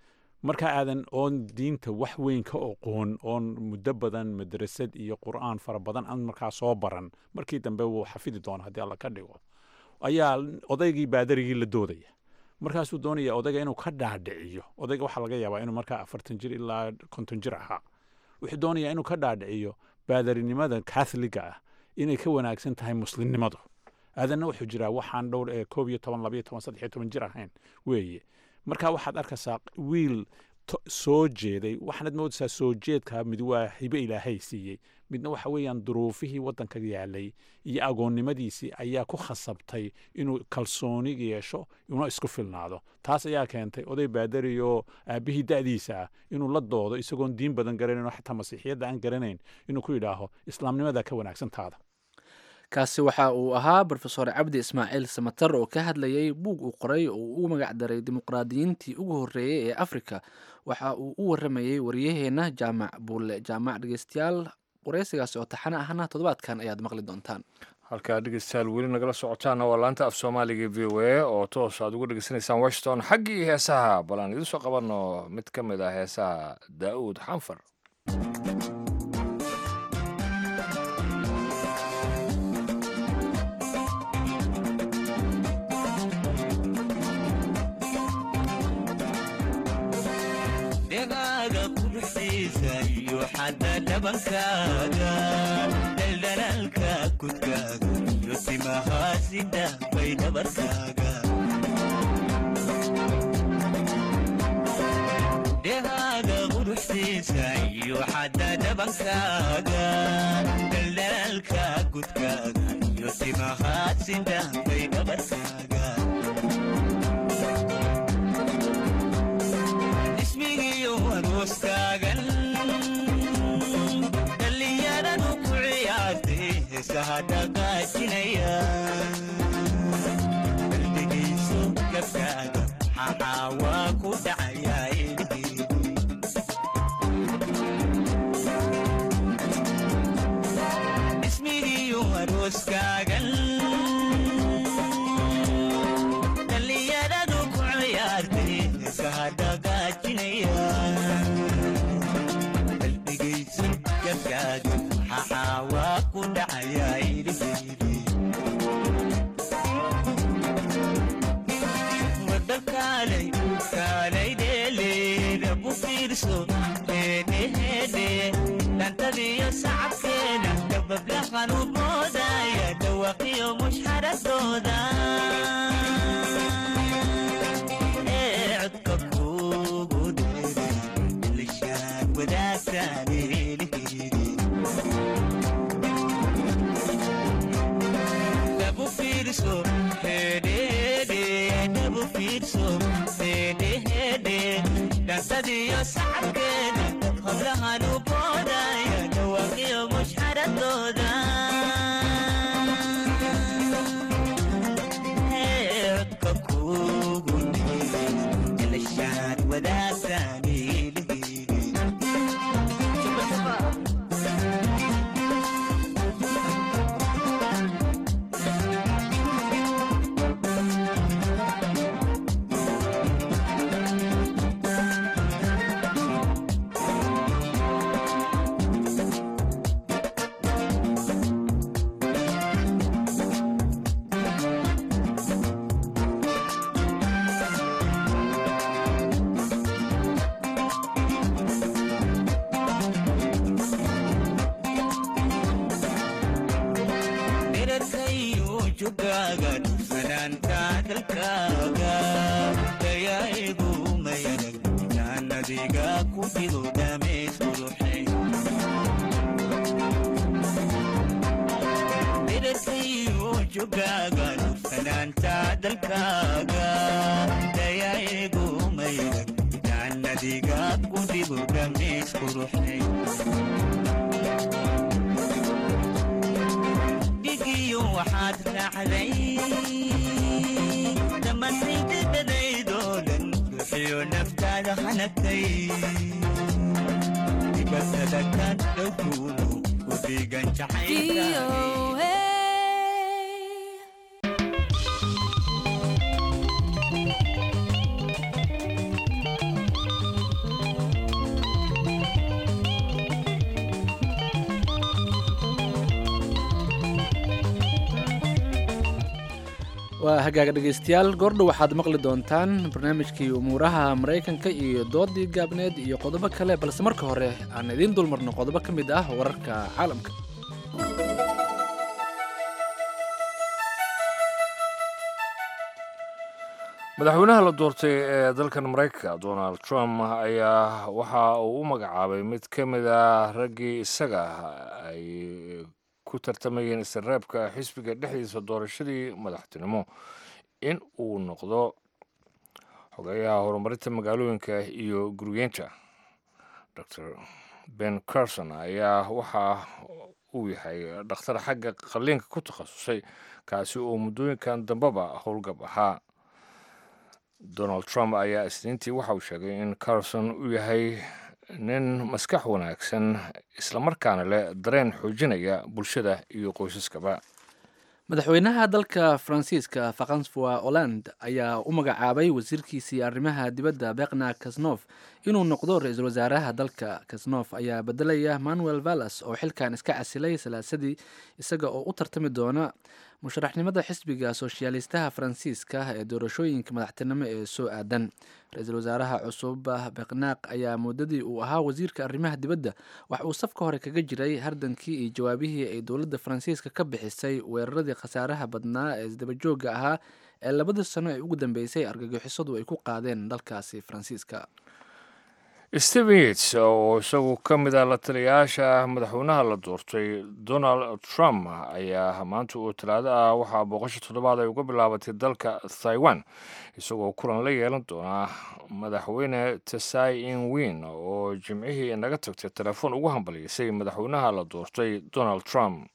marka aadan oon diinta wax weyn ka oqoon oon muddo badan madrasad iyo qur'aan fara badan aan markaa soo baran markii dambe wuu xafidi doona haddii alla ka dhigo ayaa odaygii baadarigii la doodaya markaasuu doonaya odayga inuu ka dhaadhiciyo odayga waxaa laga yaabaa inuu markaa afartan jir ilaa konton jir ahaa wuxuu doonayaa inuu ka dhaadhiciyo baadarinimada katholiga ah inay ka wanaagsan tahay muslimnimadu aadanna wuxuu jiraa waxaan dhowr ee koob iyo toban labayo toban saddex iyo toban jir ahayn weeye marka waxaad arkaysaa wiil soo jeeday waxaanad moodaysaa soo jeedkaa mid waa hibe ilaahay siiyey midna waxa weeyaan duruufihii waddanka yaalay iyo agoonnimadiisii ayaa ku khasabtay inuu kalsooni yeesho una isku filnaado taas ayaa keentay oday baadari oo aabbihii da'diisa ah inuu la doodo isagoon diin badan garanayn oo xataa masiixiyadda aan garanayn inuu ku yidhaaho islaamnimadaa ka wanaagsantaada kaasi waxa uu ahaa brofesor cabdi ismaaciil samatar oo ka hadlayay buug uu qoray oo uu u magac daray dimuqraadiyiintii ugu horreeyey ee afrika waxa uu u waramayey waryaheenna jaamac buulle jaamac dhegeystayaal wareysigaasi oo taxane ahna toddobaadkan ayaad maqli doontaan halkaa dhegeystayaal weli nagala socotaana waa laanta af soomaaliga v o a oo toos aad ugu dhegeysanaysaan washington xaggii heesaha bal aan idiin soo qabanno mid ka mid ah heesaha daa'uud xanfar dhabankaaga dhaldhalaalka kudkaaga iyo timahaasida bay dhabarkaaga dhehaaga quruxsiisa iyo xadda dhabankaaga dhaldhalaalka kudkaaga iyo timahaasida bay dhabarkaaga ismigiyo arooskaagan qalbigiisu gabkaaga xaxaa waa ku dhacayaa ismigiiyu arooskaagan dhallinyaradu ku ciyaartay isahadhagaajinaya qalbigiisu gabkaaga xaxaa waa ku dhacayaa wadakaalay kaalay dheeleedabu fiirso heedheheedhe dhantadiyo sacabkeeda dabablahan u moodaya dhawaqiyo mushxaradooda ee codka kuugu dheere lishaan wadaagtaanelihiri dabu fiirso heedheheedhe dabu fiirso heedheheedhe dhantadiyo sacabkeeda hablahan u boodaya dhawaqiyo mushxaradooda codka kuugu dheere lishaan wadaagtaanelihiri dherarkayu jugaaga dhufanaanta dalkaaga dayaigu mayanag jaanadiga ku dhigo dhameys quruxe dherarkayu jugaaga dhufanaanta dalkaaga dayaigu mayanag jaanadiga ku dhigo dhameys quruxe dhigiyo waxaad raacday dhammaantaydadadaydoo dhan bixiyo naftaada hanagtay dibatada ka dhowkuudu ku dhiigan jacaylka waa hagaaga dhegaystayaal goordhow waxaad maqli doontaan barnaamijkii umuuraha maraykanka iyo doodii gaabneed iyo qodobo kale balse marka hore aan idiin dulmarno qodobo ka mid ah wararka caalamka madaxweynaha la doortay ee dalkan maraykanka donald trump ayaa waxa uu u magacaabay mid ka mid a raggii isaga ay ku tartamayeen isreebka xisbiga dhexdiisa doorashadii madaxtinimo in uu noqdo xogeeyaha horumarinta magaalooyinka iyo guryeenta dor ben carson ayaa waxa uu yahay dhakhtar xagga qalliinka ku takhasusay kaasi oo muddooyinkan dambeba howlgab ahaa donald trump ayaa isniintii waxa uu sheegay in carson uu yahay nin maskax wanaagsan islamarkaana leh dareen xoojinaya bulshada iyo qoysaskaba madaxweynaha dalka faransiiska faransuwa holland ayaa u magacaabay wasiirkiisii arrimaha dibadda bekna kasnof inuu noqdo ra-iisul wasaaraha dalka kasnof ayaa bedelaya manuel vallas oo xilkan iska casilay salaasadii isaga oo u tartami doona musharaxnimada xisbiga soshaalistaha faransiiska ee doorashooyinka madaxtinimo ee soo aadan ra-iisul wasaaraha cusub beknaaq ayaa muddadii uu ahaa wasiirka arrimaha dibadda wax uu safka hore kaga jiray hardankii iyo jawaabihii ay dowladda faransiiska ka bixisay weeraradii khasaaraha badnaa ee isdabajooga ahaa ee labadii sano ee ugu dambeysay argagixisadu ay ku qaadeen dalkaasi faransiiska stephen yates oo isagu ka mid ah la taliyayaasha madaxweynaha la doortay donald trump ayaa maanta oo talaado ah waxaa booqasho toddobaad ay uga bilaabatay dalka taiwan isagoo kulan la yeelan doonaa madaxweyne tesai in win oo jimcihii naga tagtay telefoon ugu hambalyaysay madaxweynaha la doortay donald trump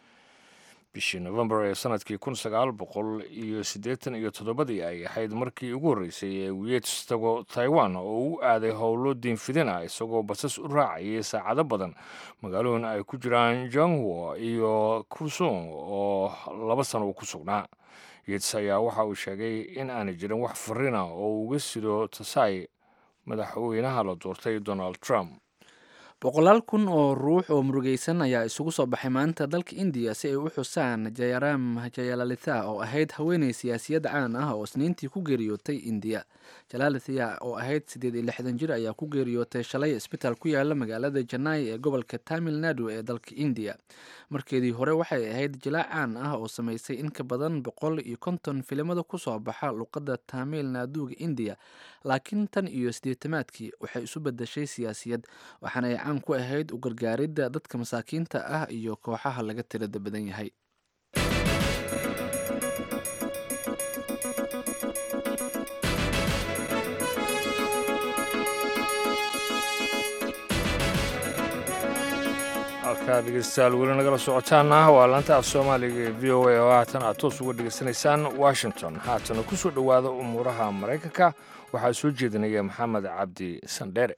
bishii novembar ee sanadkii kun sagaal boqol iyo siddeetan iyo toddobadii ay ahayd markii ugu horreysay ee wiyeets tago taiwan oo u aaday howlo diinfidin ah isagoo basas u raacayay saacado badan magaalooyin ay ku jiraan jongwo iyo kusung oo laba sano uu ku sugnaa yeets ayaa waxa uu sheegay in aanay jirin wax farina oo uga sido tasai madaxweynaha la doortay donald trump boqolaal kun oo ruux oo murugaysan ayaa isugu soo baxay maanta dalka indiya si ay u xusaan jayaram jayalalitha oo ahayd haweeney siyaasiyad caan ah oo isniintii ku geeriyootay indiya jalalitha oo ahayd siddeed iyo lixdan jir ayaa ku geeriyootay shalay isbitaal ku yaala magaalada janai ee gobolka tamil nadu ee dalka indiya markeedii hore waxay ahayd jilaac caan ah oo samaysay in ka badan boqol iyo konton filimada kusoo baxa luqadda tamil naduga indiya laakiin tan iyo siddeetamaadkii waxay isu bedeshay siyaasiyad waxaana ay caan ku ahayd u gargaaridda dadka masaakiinta ah iyo kooxaha laga tirada badan yahay halkaa dhegeystayaal weli nagala socotaana waa laanta af soomaaliga ee v o a oo haatan aad toos uga dhegeysanaysaan washington haatana ku soo dhowaada umuuraha maraykanka waxaa soo jeedinaya maxamed cabdi sandheere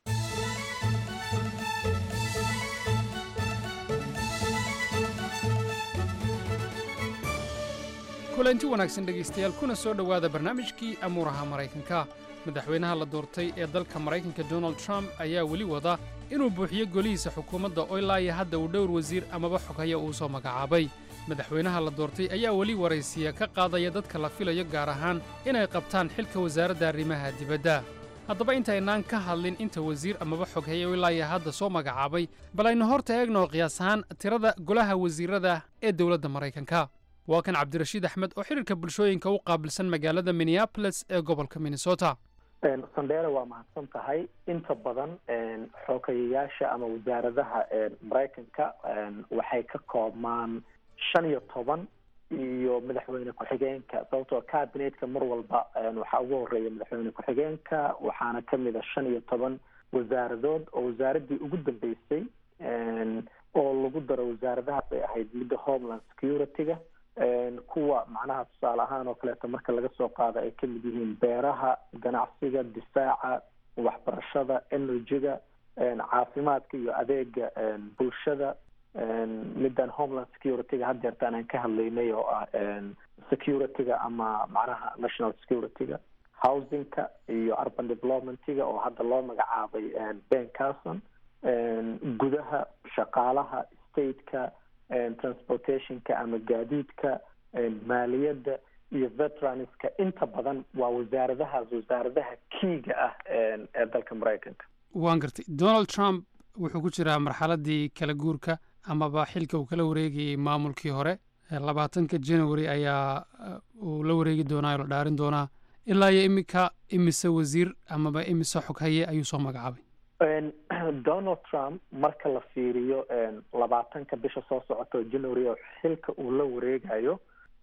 kulanti wanaagsan dhegaystayaal kuna soo dhowaada barnaamijkii amuuraha maraykanka madaxweynaha la doortay ee dalka maraykanka donald trump ayaa weli wada inuu buuxiyo golihiisa xukuumadda oo ilaa iyo hadda uu dhowr wasiir amaba xoghaya uu soo magacaabay madaxweynaha la doortay ayaa weli waraysiya ka qaadaya dadka la filayo gaar ahaan inay qabtaan xilka wasaaradda arrimaha dibadda haddaba intaynaan ka hadlin inta wasiir amaba xoghaye oo ilaa iyo hadda soo magacaabay bal aynu horta eegno qiyaas ahaan tirada golaha wasiirrada ee dowladda maraykanka waa kan cabdirashiid axmed oo xidhiirka bulshooyinka u qaabilsan magaalada minneabolis ee gobolka minnesota sandheere waa mahadsan tahay inta badan xoogayayaasha ama wasaaradaha maraykanka waxay ka koobmaan shan iyo toban iyo madaxweyne ku-xigeenka sababtoo cabinetka mar walba waxaa ugu horeeya madaxweyne ku-xigeenka waxaana kamid a shan iyo toban wasaaradood oo wasaaradii ugu dambeysay oo lagu daro wasaaradahaas ay ahayd midda homeland security-ga kuwa macnaha tusaale ahaan oo kaleeto marka laga soo qaado ay kamid yihiin beeraha ganacsiga difaaca waxbarashada energy-ga caafimaadka iyo adeega bulshada middan homeland security-ga had jeertaan aan ka hadlaynay oo ah security-ga ama macnaha national security-ga housing-ka iyo urban development-ga oo hadda loo magacaabay ben carson gudaha shaqaalaha state-ka transportation-ka ama gaadiidka maaliyadda iyo veteranska inta badan waa wasaaradahaas wasaaradaha kiiga ah ee dalka maraykanka waan gartay donald trump wuxuu ku jiraa marxaladdii kala guurka amaba xilka uu kala wareegayey maamulkii hore labaatanka january ayaa uu la wareegi doonaa oo la dhaarin doonaa ilaa iyo iminka imise wasiir amaba imise xoghaye ayuu soo magacaabay donald trump marka la fiiriyo labaatanka bisha soo socota oo january oo xilka uu la wareegayo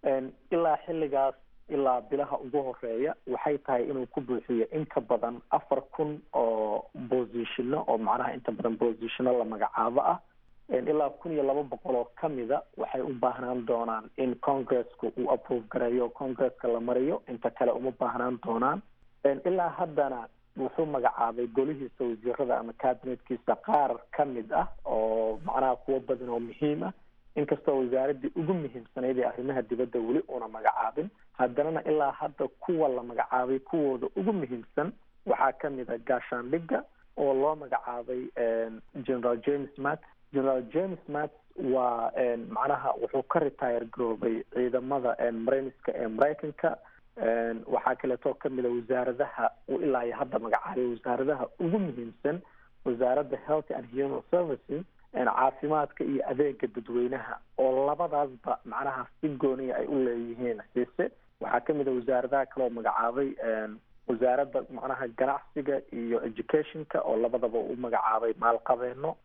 ilaa xilligaas ilaa bilaha ugu horeeya waxay tahay inuu ku buuxiyo inka badan afar kun oo bosishino oo macnaha inta badan bosishino la magacaabo ah ilaa kun iyo laba boqol oo kamida waxay u baahnaan doonaan in congresska uu approve gareeyo congresska la mariyo inta kale uma baahnaan doonaan ilaa haddana wuxuu magacaabay golihiisa wasiirada ama cabinetkiisa qaar ka mid ah oo macnaha kuwo badan oo muhiim ah inkastoo wasaaradii ugu muhiimsanayd ee arrimaha dibadda weli una magacaabin haddanana ilaa hadda kuwa la magacaabay kuwooda ugu muhiimsan waxaa ka mid a gaashaandhigga oo loo magacaabay general james matt general james matt waa macnaha wuxuu ka retire garoobay ciidamada marayniska ee maraykanka waxaa kaleetoo kamid a wasaaradaha uu ilaa iyo hadda magacaabay wasaaradaha ugu muhiimsan wasaaradda health and human services caafimaadka iyo adeega dadweynaha oo labadaasba macnaha si gooniya ay u leeyihiin xiise waxaa kamid a wasaaradaha kale oo magacaabay wasaaradda macnaha ganacsiga iyo educationka oo labadaba u magacaabay maalqabeeno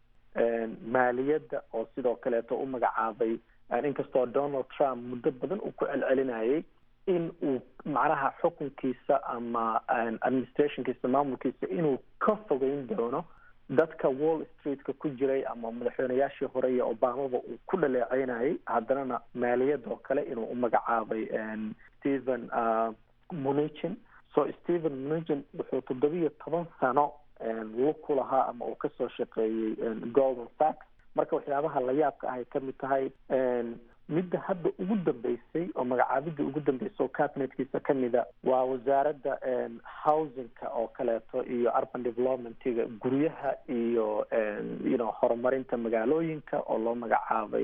maaliyadda oo sidoo kaleeto u magacaabay inkastoo donald trump muddo badan uu ku celcelinayay in uu macnaha xukunkiisa ama administrationkiisa maamulkiisa inuu ka fogeyn doono dadka wall streetka ku jiray ama madaxweynayaashii hore iyo obamaba uu ku dhaleeceynayay haddanana maaliyad oo kale inuu u magacaabay stephen munichin so stephen munichin wuxuu toddobiyo toban sano lug ku lahaa ama uu kasoo shaqeeyey golden sacks marka waxyaabaha la yaabka ahay kamid tahay midda hadda ugu dambeysay oo magacaabidda ugu dambeysay oo cabinetkiisa kamida waa wasaaradda housingka oo kaleeto iyo urban developmentiga guryaha iyo you know horumarinta magaalooyinka oo loo magacaabay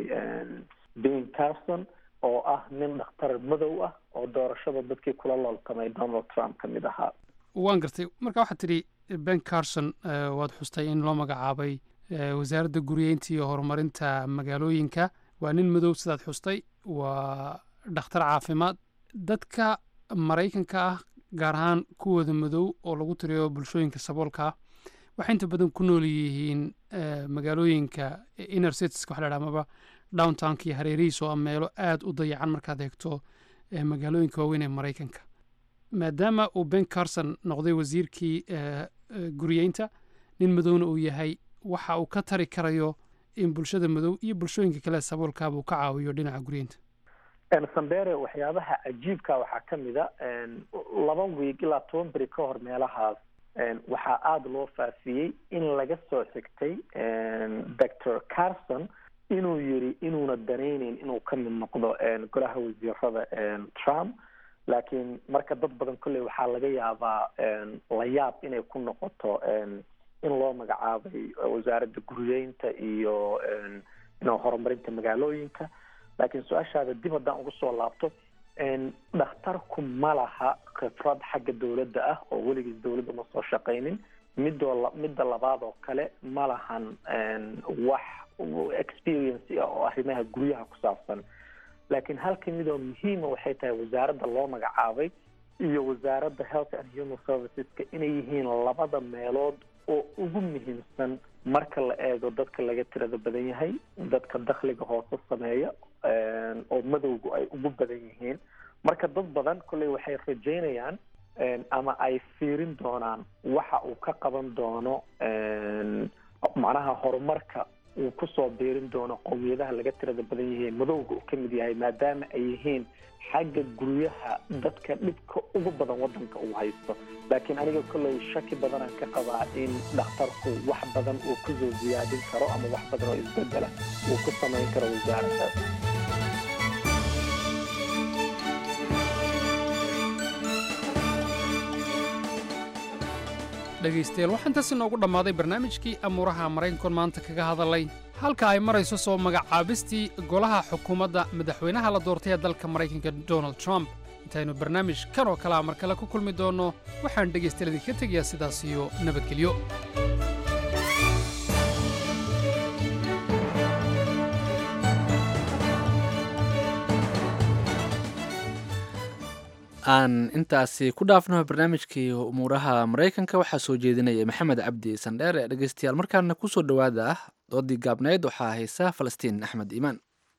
ben carson oo ah nin dhakhtar madow ah oo doorashada dadkii kula looltamay donald trump kamid ahaa waan gartay marka waxaad tidhi ben carson waad xustay in loo magacaabay wasaaradda guryeynta iyo horumarinta magaalooyinka waa nin madow sidaad xustay waa dhakhtar caafimaad dadka maraykanka ah gaar ahaan kuwooda madow oo lagu tiriyo bulshooyinka saboolka ah waxay inta badan ku nool yihiin magaalooyinka inner cities waxa la dhaha amaba downtownka iyo hareerihiisa oo ah meelo aada u dayacan markaad eegto magaalooyinka waaweyn ee maraykanka maadaama uu ben carson noqday wasiirkii guryeynta nin madowna uu yahay waxa uu ka tari karayo in bulshada madow iyo bulshooyinka kale saboolkaaba uu ka caawiyo dhinaca guryeynta sambere waxyaabaha cajiibka waxaa kamid a laba wiig ilaa toban beri ka hor meelahaas waxaa aada loo faafiyey in laga soo xigtay doctor carson inuu yiri inuuna danayneyn inuu ka mid noqdo golaha wasiirada trump laakiin marka dad badan kolley waxaa laga yaabaa la yaab inay ku noqoto in loo magacaabay wasaaradda guryeynta iyo ino horumarinta magaalooyinka laakiin su-aashaada dib haddaan uga soo laabto dhakhtarku ma laha khibrad xagga dowladda ah oo weligiis dowladda ma soo shaqaynin midoo midda labaad oo kale ma lahan wax experience ah oo arrimaha guryaha ku saabsan laakiin halka midoo muhiima waxay tahay wasaaradda loo magacaabay iyo wasaaradda health and human serviceska inay yihiin labada meelood oo ugu muhiimsan marka la eego dadka laga tirada badan yahay dadka dakhliga hoose sameeya oo madowgu ay ugu badan yihiin marka dad badan kolley waxay rajaynayaan ama ay fiirin doonaan waxa uu ka qaban doono macnaha horumarka uu kusoo biirin doono qowmiyadaha laga tirada badan yihiin madowga uu ka mid yahay maadaama ay yihiin xagga guryaha dadka dhibka ugu badan wadanka uu haysto laakiin aniga kolley shaki badanaan ka qabaa in dhakhtarku wax badan uu kusoo ziyaadin karo ama wax badan oo isbedela uu ku samayn karo wasaaraddaas dhegaystayaal waxaa intaas inoogu dhammaaday barnaamijkii amuuraha maraykankoon maanta kaga hadalay halka ay marayso soo magacaabistii golaha xukuumadda madaxweynaha la doortay ee dalka maraykanka donald trump intaynu barnaamij kan oo kalea mar kale ku kulmi doonno waxaan dhegaystayaal idinka tegayaa sidaas iyo nabadgelyo aan intaasi ku dhaafno barnaamijkii umuuraha maraykanka waxaa soo jeedinaya maxamed cabdi sandheer ee dhegeystayaal markaana kusoo dhowaada ah doodii gaabnayd waxaa haysa falastiin axmed iimaan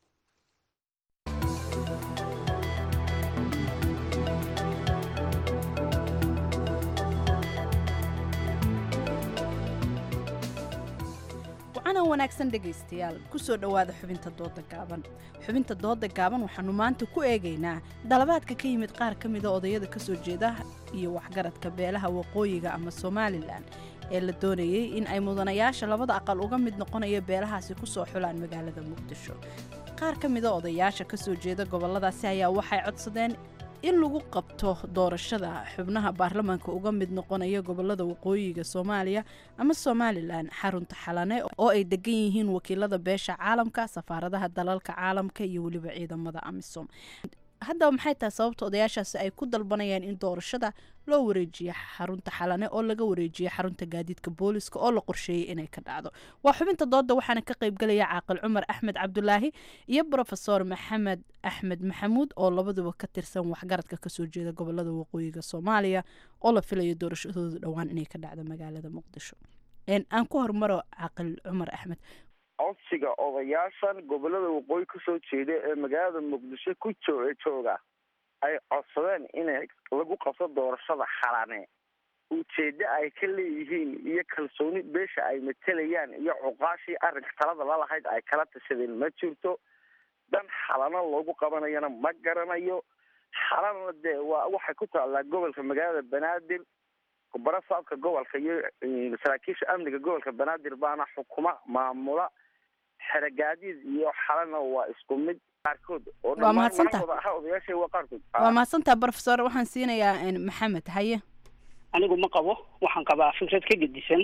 wacana wanaagsan dhegaystayaal kusoo dhowaada xubinta dooda gaaban xubinta dooda gaaban waxaanu maanta ku eegaynaa dalabaadka ka yimid qaar ka mida odayada kasoo jeeda iyo waxgaradka beelaha waqooyiga ama somalilan ee la doonayey in ay mudanayaasha labada aqal uga mid noqonaya beelahaasi kusoo xulaan magaalada muqdisho qaar ka mida odayaasha kasoo jeeda goboladaasi ayaa waxay codsadeen in lagu qabto doorashada xubnaha baarlamaanka uga mid noqonaya gobolada waqooyiga soomaaliya ama somalilan xarunta xalane oo ay degan yihiin wakiilada beesha caalamka safaaradaha dalalka caalamka iyo weliba ciidamada amisom haddaba maxay tahay sababta odayaashaasi ay ku dalbanayaan in doorashada loo wareejiyo xarunta xalane oo laga wareejiyo xarunta gaadiidka booliska oo la qorsheeyey inay ka dhacdo waa xubinta dooda waxaana ka qaybgelaya caaqil cumar axmed cabdulaahi iyo brofesor maxamed axmed maxamuud oo labaduba ka tirsan waxgaradka kasoo jeeda gobolada waqooyiga soomaaliya oo la filayo doorashadooda dhowaan inay ka dhacdo magaalada muqdisho aan ku hormaro caaqil cumar axmed codsiga odayaashan gobolada waqooyi kasoo jeeda ee magaalada muqdisho ku joo jooga ay codsadeen inay lagu qabto doorashada xalane ujeeddo ay ka leeyihiin iyo kalsooni beesha ay matelayaan iyo cuqaashii arrinka talada lalahayd ay kala tashadeen ma jirto dan xalano loogu qabanayana ma garanayo xalana dee waa waxay ku taallaa gobolka magaalada banaadir barasaabka gobolka iyo saraakiisha amniga gobolka banaadir baana xukuma maamula xeragaadiid iyo xalana waa isku mid qaarkood oo Waa mahadsantahay. dhammaan aha odayaasha waa qaarkood waa mahadsantaha brofesor waxaan siinayaa maxamed haye anigu ma qabo waxaan qabaa fikrad ka gedisan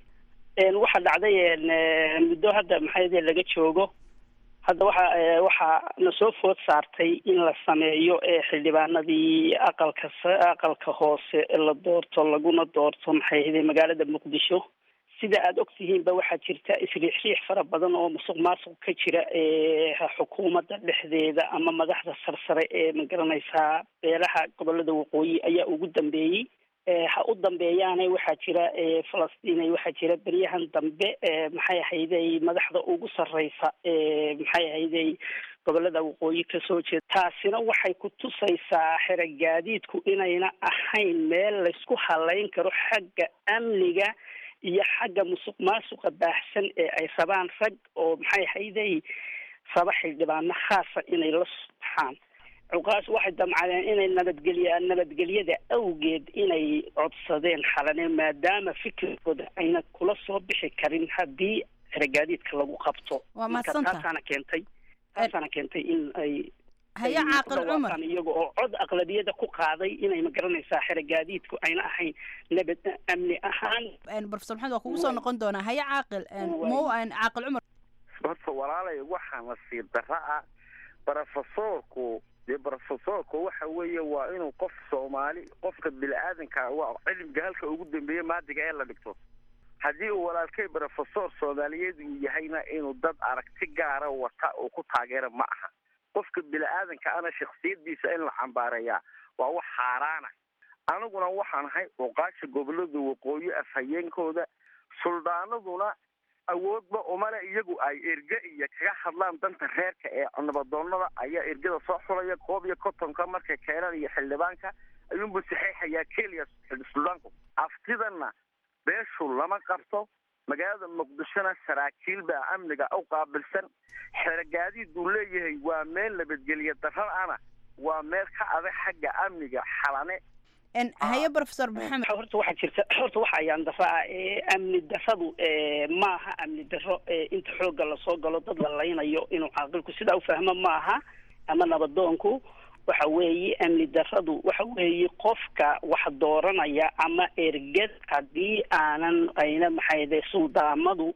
een waxa dhacday een eh, muddo hadda maxay laga joogo hadda waxa eh, waxa na soo food saartay in la sameeyo ee xildhibaanadii aqalka sa- aqalka hoose ee la doorto laguna doorto maxay ahayd magaalada muqdisho sida aada ogtihiinba waxaa jirta isriixriix fara badan oo musuq maasuq ka jira ee xukuumadda dhexdeeda ama madaxda sarsare ee magaranaysaa beelaha gobolada waqooyi ayaa ugu dambeeyey ee ha u dambeeyaane waxaa jira ee falastiinay waxaa jira beryahan dambe ee maxay ahayday madaxda ugu sarreysa ee maxay ahayday gobolada waqooyi kasoo jeeda taasina waxay ku tusaysaa xeragaadiidku inayna ahayn meel laysku halayn karo xagga amniga iyo xagga musuq maasuqa baahsan ee ay rabaan rag oo maxay ahayday raba xildhibaano khaasa inay la baxaan cuqaas waxay damcadeen inay nabadgelya nabadgelyada awgeed inay codsadeen xalane maadaama fikirkooda ayna kula soo bixi karin haddii xeragaadiidka lagu qabto Waa Marka mahadsantahay. taasaana keentay taasaana keentay in ay Haye ay ku Caaqil Cumar. dhawaaqaan iyaga oo cod aqlabiyada ku qaaday inay magaranaysaa xeragaadiidku ayna ahayn nabad amni ahaan brofesor maxamed waa kugu soo noqon doonaa haye caaqil mo caaqil cumar horta walaalay waxaa nasiib darra ah brofesorku dee brofesorku waxa weeye waa inuu qof soomaali qofka bini-aadanka waa cilmiga halka ugu dambeeya maadiga ee la dhigto haddii uu walaalkay brofesor soomaaliyeed uu yahayna inuu dad aragti gaara wata uu ku taageera ma aha qofka bini-aadanka ana shaksiyadiisa in la cambaareeyaa waa wax xaaraana aniguna waxaan ahay cuqaasha gobolada waqooyi afhayeenkooda suldaanaduna awoodba umale iyagu ay erge iyo kaga hadlaan danta reerka ee nabadoonada ayaa ergada soo xulaya koob iyo kontonka markay keenaan iyo xildhibaanka ayuunbu saxeexayaa keliya suldaanku aftidana beeshu lama qabto magaalada muqdishona saraakiil baa amniga u qaabilsan xeragaadiid uu leeyahay waa meel nabadgelya darra ana waa meel ka adag xagga amniga xalane haye brofesor maxamed horta waxaa jirta horta waxa ayaan dara ah ee amni daradu ee maaha amni daro ee inta xoogga lasoo galo dad la laynayo inuu caaqilku sidaa ufahmo maaha ama nabadoonku waxa weeye amni daradu waxa weeye qofka wax dooranaya ama erged haddii aanan ayna maxayde suldaamadu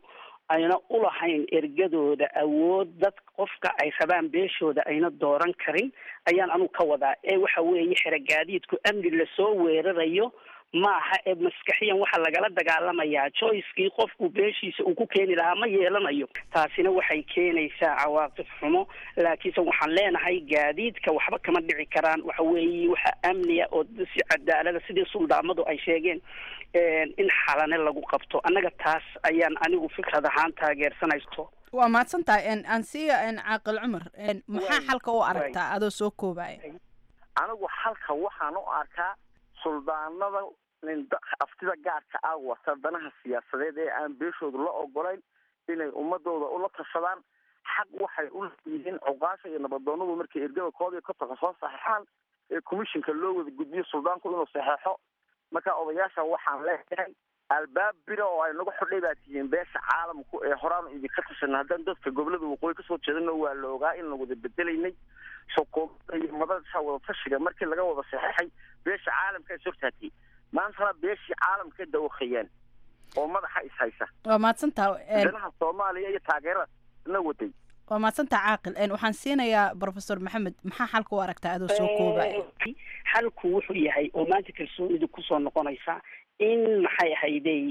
ayna ulahayn ergadooda awood dad qofka ay rabaan beeshooda ayna dooran karin ayaan anugu ka wadaa ee waxa weeye xerogaadiidku amni lasoo weerarayo maaha ee maskaxiyan waxaa lagala dagaalamayaa joycekii qofku beeshiisa uu ku keeni lahaa ma yeelanayo taasina waxay keenaysaa cawaaqib xumo laakiinse waxaan leenahay gaadiidka waxba kama dhici karaan waxa weeye waxa amniya oo si cadaalada sidii suldaamadu ay sheegeen in xalane lagu qabto annaga taas ayaan anigu fikrad ahaan taageersanaysto waa mahadsan tahay ansiya caaqil cumar maxaa xalka u aragtaa adoo soo koobaya anigu xalka waxaan u arkaa suldaanada aftida gaarka ah wata danaha siyaasadeed ee aan beeshooda la ogolayn inay ummadooda ula tashadaan xaq waxay u leeyihiin cuqaasha iyo nabadoonadu markay ergada koob iyo kontonka soo saxeexaan ee commissionka loo wada gudbiyo suldaanku inuu saxeexo marka odayaasha waxaan leeyahay albaab bira oo ay nagu xidhay baa tihiin beesha caalamku ee horaanu idinka tashanay haddaan dadka gobolada waqooyi kasoo jeedana waa la ogaa in la wada bedelaynay xukuumadda iyo madasha wada tashiga markii laga wada saxeexay beesha caalamka is hortaatay maantana beeshii caalamka dawakayaan oo madaxa is haysa waa mahadsantaa danaha soomaaliya iyo taageerada na waday waa mahadsantaa caaqil waxaan siinayaa professor maxamed maxaa xalka u aragtaa adoo soo koobaya xalku wuxuu yahay oo maanta kalsoonidu kusoo noqonaysa in maxay ahaydey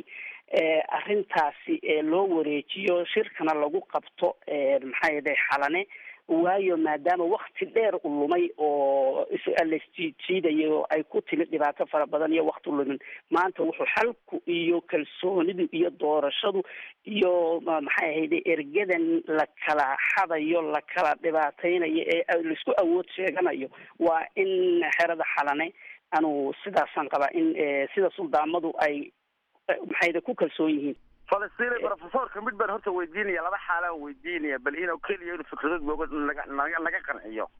arrintaasi loo wareejiyo shirkana lagu qabto maxay ahaday xalane waayo maadaama wakti dheer u lumay oo lasjiijiidayo ay ku timid dhibaato fara badan iyo wakti lumin maanta wuxuu xalku iyo kalsoonidu iyo doorashadu iyo maxay ahayde ergadan la kala xadayo la kala dhibaateynayo ee laisku awood sheeganayo waa in xerada xalane anu sidaasaan qabaa in sida suldaamadu ay maxayda ku kalsoon yihiin falastiin profesorka mid baan horta weydiinaya laba xaalaan weydiinaya bal inuu keliya inuu fikradood booga naga naga naga qanciyo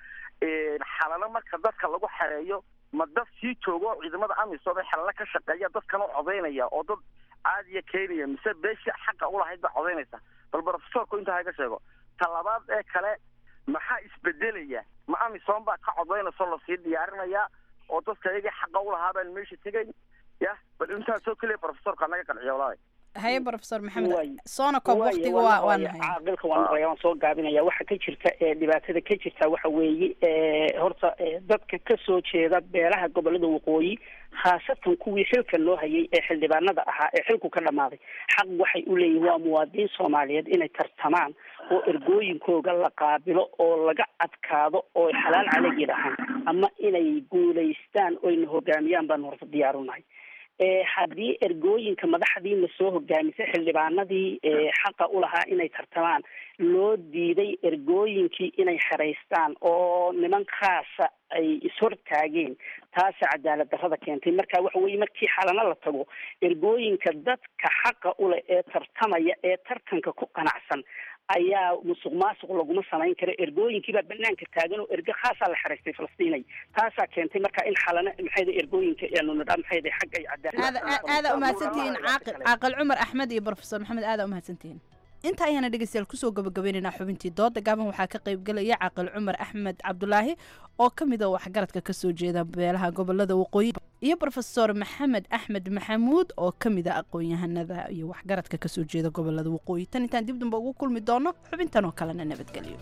xalalo marka dadka lagu xereeyo ma dad sii joogo oo ciidamada amisom ee xalalo ka shaqeeya dadkana codaynaya oo dad caadiya keenaya mise beeshii xaqa ulahayd baa codaynaysa bal profesorku intaa haga sheego talabaad ee kale maxaa isbedelaya ma amisom baa ka codaynayso lasii diyaarinayaa oo dadka iyagii xaqa ulahaa baan meesha tegayn ya bal intaasoo keliya profesorka naga qanciya walaal haye professor maxamed soona koob waqtiga waa waa nahay caaqilka waan maqlaya waan soo gaabinaya waxa ka jirta ee dhibaatada ka jirta waxa weeye horta dadka kasoo jeeda beelaha gobolada waqooyi khaasatan kuwii xilka loo hayay ee xildhibaanada ahaa ee xilku ka dhamaaday xaq waxay u leeyihin waa muwaadiniin soomaaliyeed inay tartamaan oo ergooyinkooga la qaabilo oo laga adkaado oo xalaal calegi dhahaan ama inay guulaystaan oyna hogaamiyaan baan horta diyaarunahay haddii ergooyinka madaxdii lasoo hogaamisay xildhibaanadii xaqa ulahaa inay tartamaan loo diiday ergooyinkii inay xeraystaan oo niman khaasa ay ishortaageen taasa cadaalad darrada keentay marka waxa weye markii xalana la tago ergooyinka dadka xaqa uleh ee tartamaya ee tartanka ku qanacsan ayaa musuq maasuq laguma samayn karo ergooyinkiibaa banaanka taagan oo erge khaasaa la xeraystay falastiinay taasaa keentay marka in xalana maxayda ergooyinka aanu nidhaa maxayda xagga ay cadaalad aada umahadsantihiin caaqil caaqil cumar axmed iyo professor maxamed aada umahadsantihiin inta ayaana dhegeystayaal kusoo gabagabaynaynaa xubintii dooda gaaban waxaa ka qaybgelaya caaqil cumar axmed cabdulaahi oo ka mid a waxgaradka kasoo jeeda beelaha gobolada waqooyi iyo profesor maxamed axmed maxamuud oo ka mid a aqoon-yahanada iyo waxgaradka kasoo jeeda gobolada waqooyi tan intaan dib damba ugu kulmi doono xubintan oo kalena nabadgelyo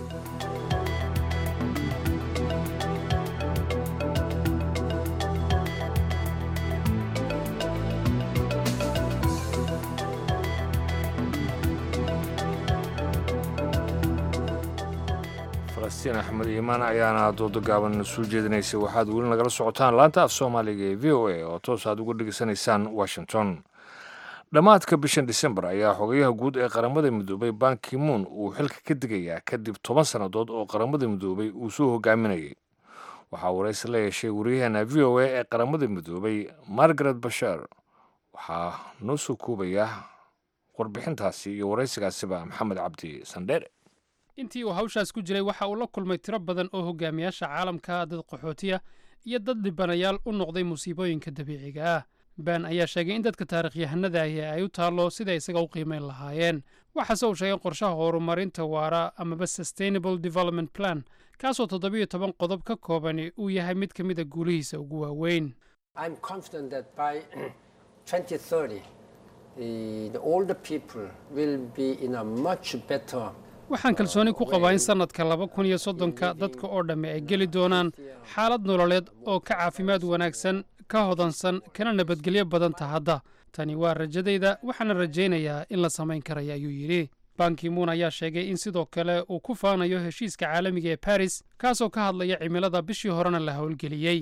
falastiin axmed iimaan ayaana dooda gaaban soo jeedinaysay waxaad weli nagala socotaan laanta af soomaaliga ee v o a oo toos aad uga dhegeysanaysaan washington dhammaadka bishan disembar ayaa xogayaha guud ee qaramada midoobay ban kimuun uu xilka ka digayaa kadib toban sannadood oo qaramada midoobay uu soo hogaaminayay waxaa waraysi la yeeshay wariyaheena v o a ee qaramada midoobay margaret bashar waxaa noo soo koobaya warbixintaasi iyo waraysigaasiba maxamed cabdi sandheere intii uu hawshaas ku jiray waxa uu la kulmay tiro badan oo hogaamiyaasha caalamka dad qaxootiya iyo dad dhibanayaal u noqday musiibooyinka dabiiciga ah baan ayaa sheegay in dadka taarikhyahanadaahi ay u taallo siday isaga u qiimayn lahaayeen waxaase uu sheegay qorshaha horumarinta waara amaba sustainable development plan kaasoo toddobiyo toban qodob ka koobani uu yahay mid ka mid a guulihiisa ugu waaweyn uh, the older people will be in a much better waxaan kalsooni ku qabaa in sannadka laba kun iyo soddonka dadka oo dhamme ay geli doonaan xaalad nololeed oo ka caafimaad wanaagsan ka hodansan kana nabadgelyo badanta hadda tani waa rajadayda waxaana rajaynayaa in la samayn karaya ayuu yidhi bankimuun ayaa sheegay in sidoo kale uu ku faanayo heshiiska caalamiga ee baris kaasoo ka hadlaya cimilada bishii horena la howlgeliyey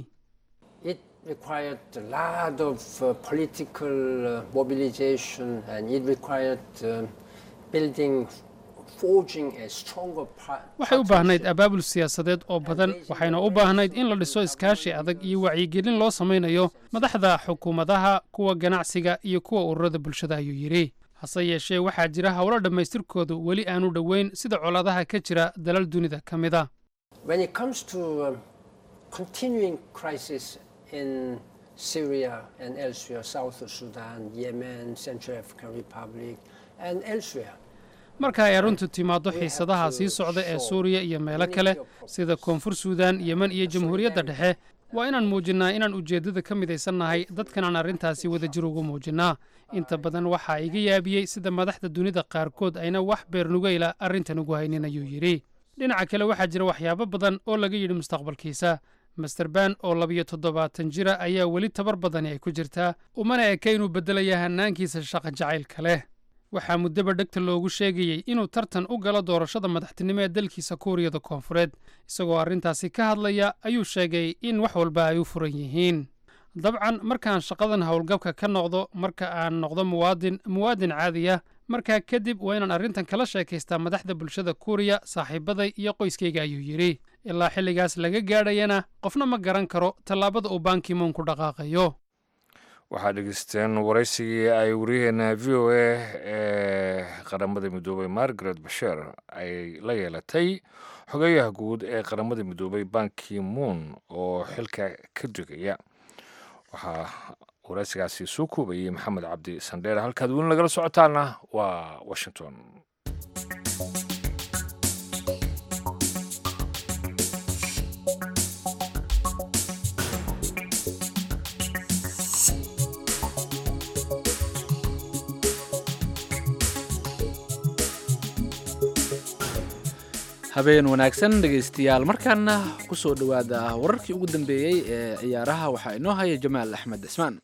It required a lot of uh, political uh, mobilization and it required uh, building, forging a stronger par- waxay u baahnayd abaabul siyaasadeed oo badan waxayna u baahnayd in la dhiso iskaashi adag iyo wacyigelin loo samaynayo madaxda xukuumadaha kuwa ganacsiga iyo kuwa ururada bulshada ayuu yidhi hase yeeshee waxaa jira howlo dhammaystirkoodu weli aanu dhoweyn sida colaadaha ka jira dalal dunida ka mid a When it comes to um, continuing crisis in Syria and elsewhere, South Sudan, Yemen, Central African Republic, and elsewhere, marka ay arrintu timaaddo xiisadaha sii socda ee suuriya iyo meelo kale sida koonfur suudaan yemen iyo jamhuuriyadda dhexe waa inaan muujinnaa inaan ujeeddada ka midaysannahay dadkan aan arrintaasi wadajir ugu muujinnaa inta badan waxaa iga yaabiyey sida madaxda dunida qaarkood ayna wax beernugayla arrintan ugu haynin ayuu yidhi dhinaca kale waxaa jira waxyaabo badan oo laga yidhi mustaqbalkiisa master ban oo labiyo toddobaatan jira ayaa weli tabar badani ay ku jirtaa umana eka inuu beddelaya hannaankiisa shaqa jacaylka leh waxaa muddaba dhegta loogu sheegayey inuu tartan u galo doorashada madaxtinimo ee dalkiisa kuuriyada koonfureed isagoo arrintaasi ka hadlaya ayuu sheegay in wax walba ay u furan yihiin dabcan markaan shaqadan howlgabka ka noqdo marka aan noqdo muwaadin muwaadin caadiya markaa kadib waa inaan arrintan kala sheekaystaa madaxda bulshada kuuriya saaxiibaday iyo qoyskayga ayuu yidhi ilaa xilligaas laga gaadhayana qofna ma garan karo tallaabada uu bankimoon ku dhaqaaqayo waxaad dhegeysteen waraysigii ay wariyaheena v o a ee qaramada midoobay margaret basher ay la yeelatay xogeyaha guud ee qaramada midoobay banki moon oo xilka ka degaya waxaa waraysigaasi soo koobayey maxamed cabdi sandheer halkaad weli nagala socotaana waa washington habeen wanaagsan dhegaystayaal markaana ku soo dhowaada wararkii ugu dambeeyey ee ciyaaraha waxaa inoo haya jamaal axmed cismaan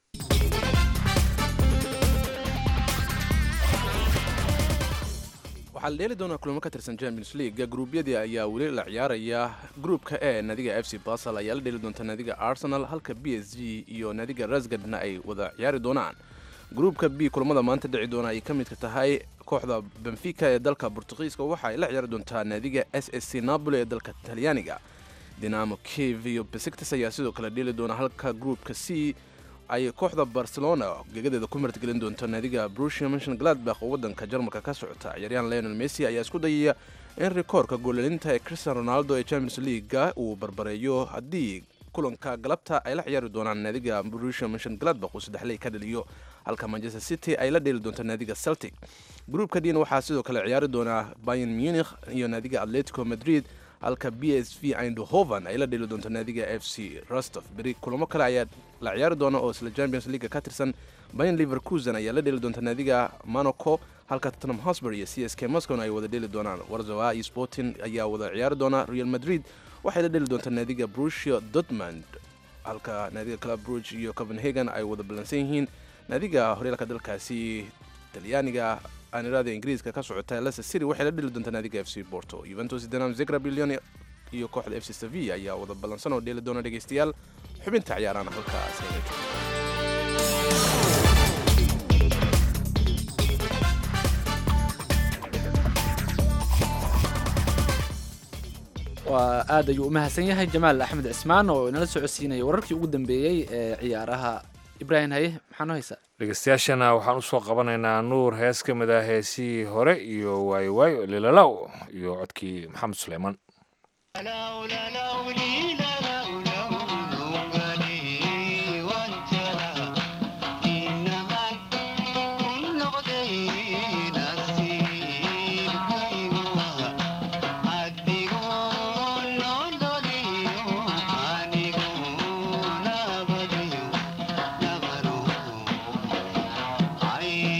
waxaa la dheeli doonaa kulamo ka tirsan champions league gruubyadii ayaa weli la ciyaaraya gruupka e nadiga f c basel ayaa la dheeli doonta nadiga arsenal halka b s g iyo nadiga rasgadna ay wada ciyaari doonaan gruupka b kulamada maanta dhici doona ay ka midka tahay kooxda benfica ee dalka bortugiiska waxa ay la ciyaari doontaa naadiga s s c napoli ee dalka talyaaniga dinamo kiev iyo besiktas ayaa sidoo kale dheeli doona halka gruupka c ay kooxda barcelona gegadeeda ku martgelin doonto naadiga brusia mention gladbach oo wadanka jarmalka ka socota ciyaaryahan leonel messi ayaa isku dayaya in rikoorka goolalinta ee cristian ronaldo ee champions leaguega uu barbareeyo haddii kulanka galabta ay la ciyaari doonaan naadiga brusia mention gladbach uu saddexley ka dhaliyo halka manchester city ay la dheeli doonto naadiga celtic gruupka dina waxaa sidoo kale ciyaari doonaa bayan munich iyo naadiga atletico madrid halka b s v eindhoven ay la dheeli doonto naadiga f c rostov beri kulamo kale ayaa la ciyaari doona oo isla champions league ka tirsan bayan liverkusen ayaa la dheeli doonta naadiga monaco halka tottenham hosber iyo c s k moscow ay wada dheeli doonaan warzawa iyo sporting ayaa wada ciyaari doona real madrid waxay la dheeli doontaa naadiga brusia dortmund halka naadiga club bruge iyo copenhagen ay wada ballansan yihiin naadiga horyaalka dalkaasi talyaaniga aanirada ingiriiska ka socota leicester city waxay la dheli doontaa naadiga f c porto juventus dinam zegra billion iyo kooxda f c sevilla ayaa wada ballansan oo dheeli doona dhegaystayaal xubinta ciyaarana halkaas ayna joogto waa aad ayuu u mahadsan yahay jamaal axmed cismaan oo inala socodsiinaya wararkii ugu dambeeyey ee ciyaaraha ibraahim haye maxaa noo haysaa dhegeystayaashana waxaan usoo qabanaynaa nuur hees ka mid ah heesihii hore iyo waayo waayo lilalaw iyo codkii maxamed suleyman I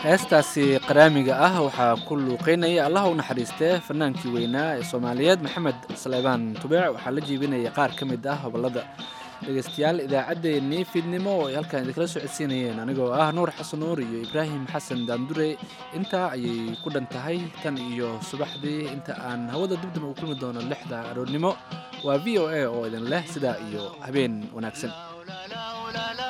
heestaasi qaraamiga ah waxaa ku luuqeynaya allaha u naxariistee fanaankii weynaa ee soomaaliyeed maxamed saleebaan tubeec waxaa la jiibinaya qaar ka mid ah hobolada dhegeystayaal idaacaddeenii fiidnimo oo ay halkaan idinkala soo codsiinayeen anigoo ah nuur xasan nuur iyo ibraahim xasan daandure intaa ayay ku dhan tahay tan iyo subaxdii inta aan hawada dibdib ugu kulmi doono lixda aroornimo waa v o a oo idin leh sidaa iyo habeen wanaagsan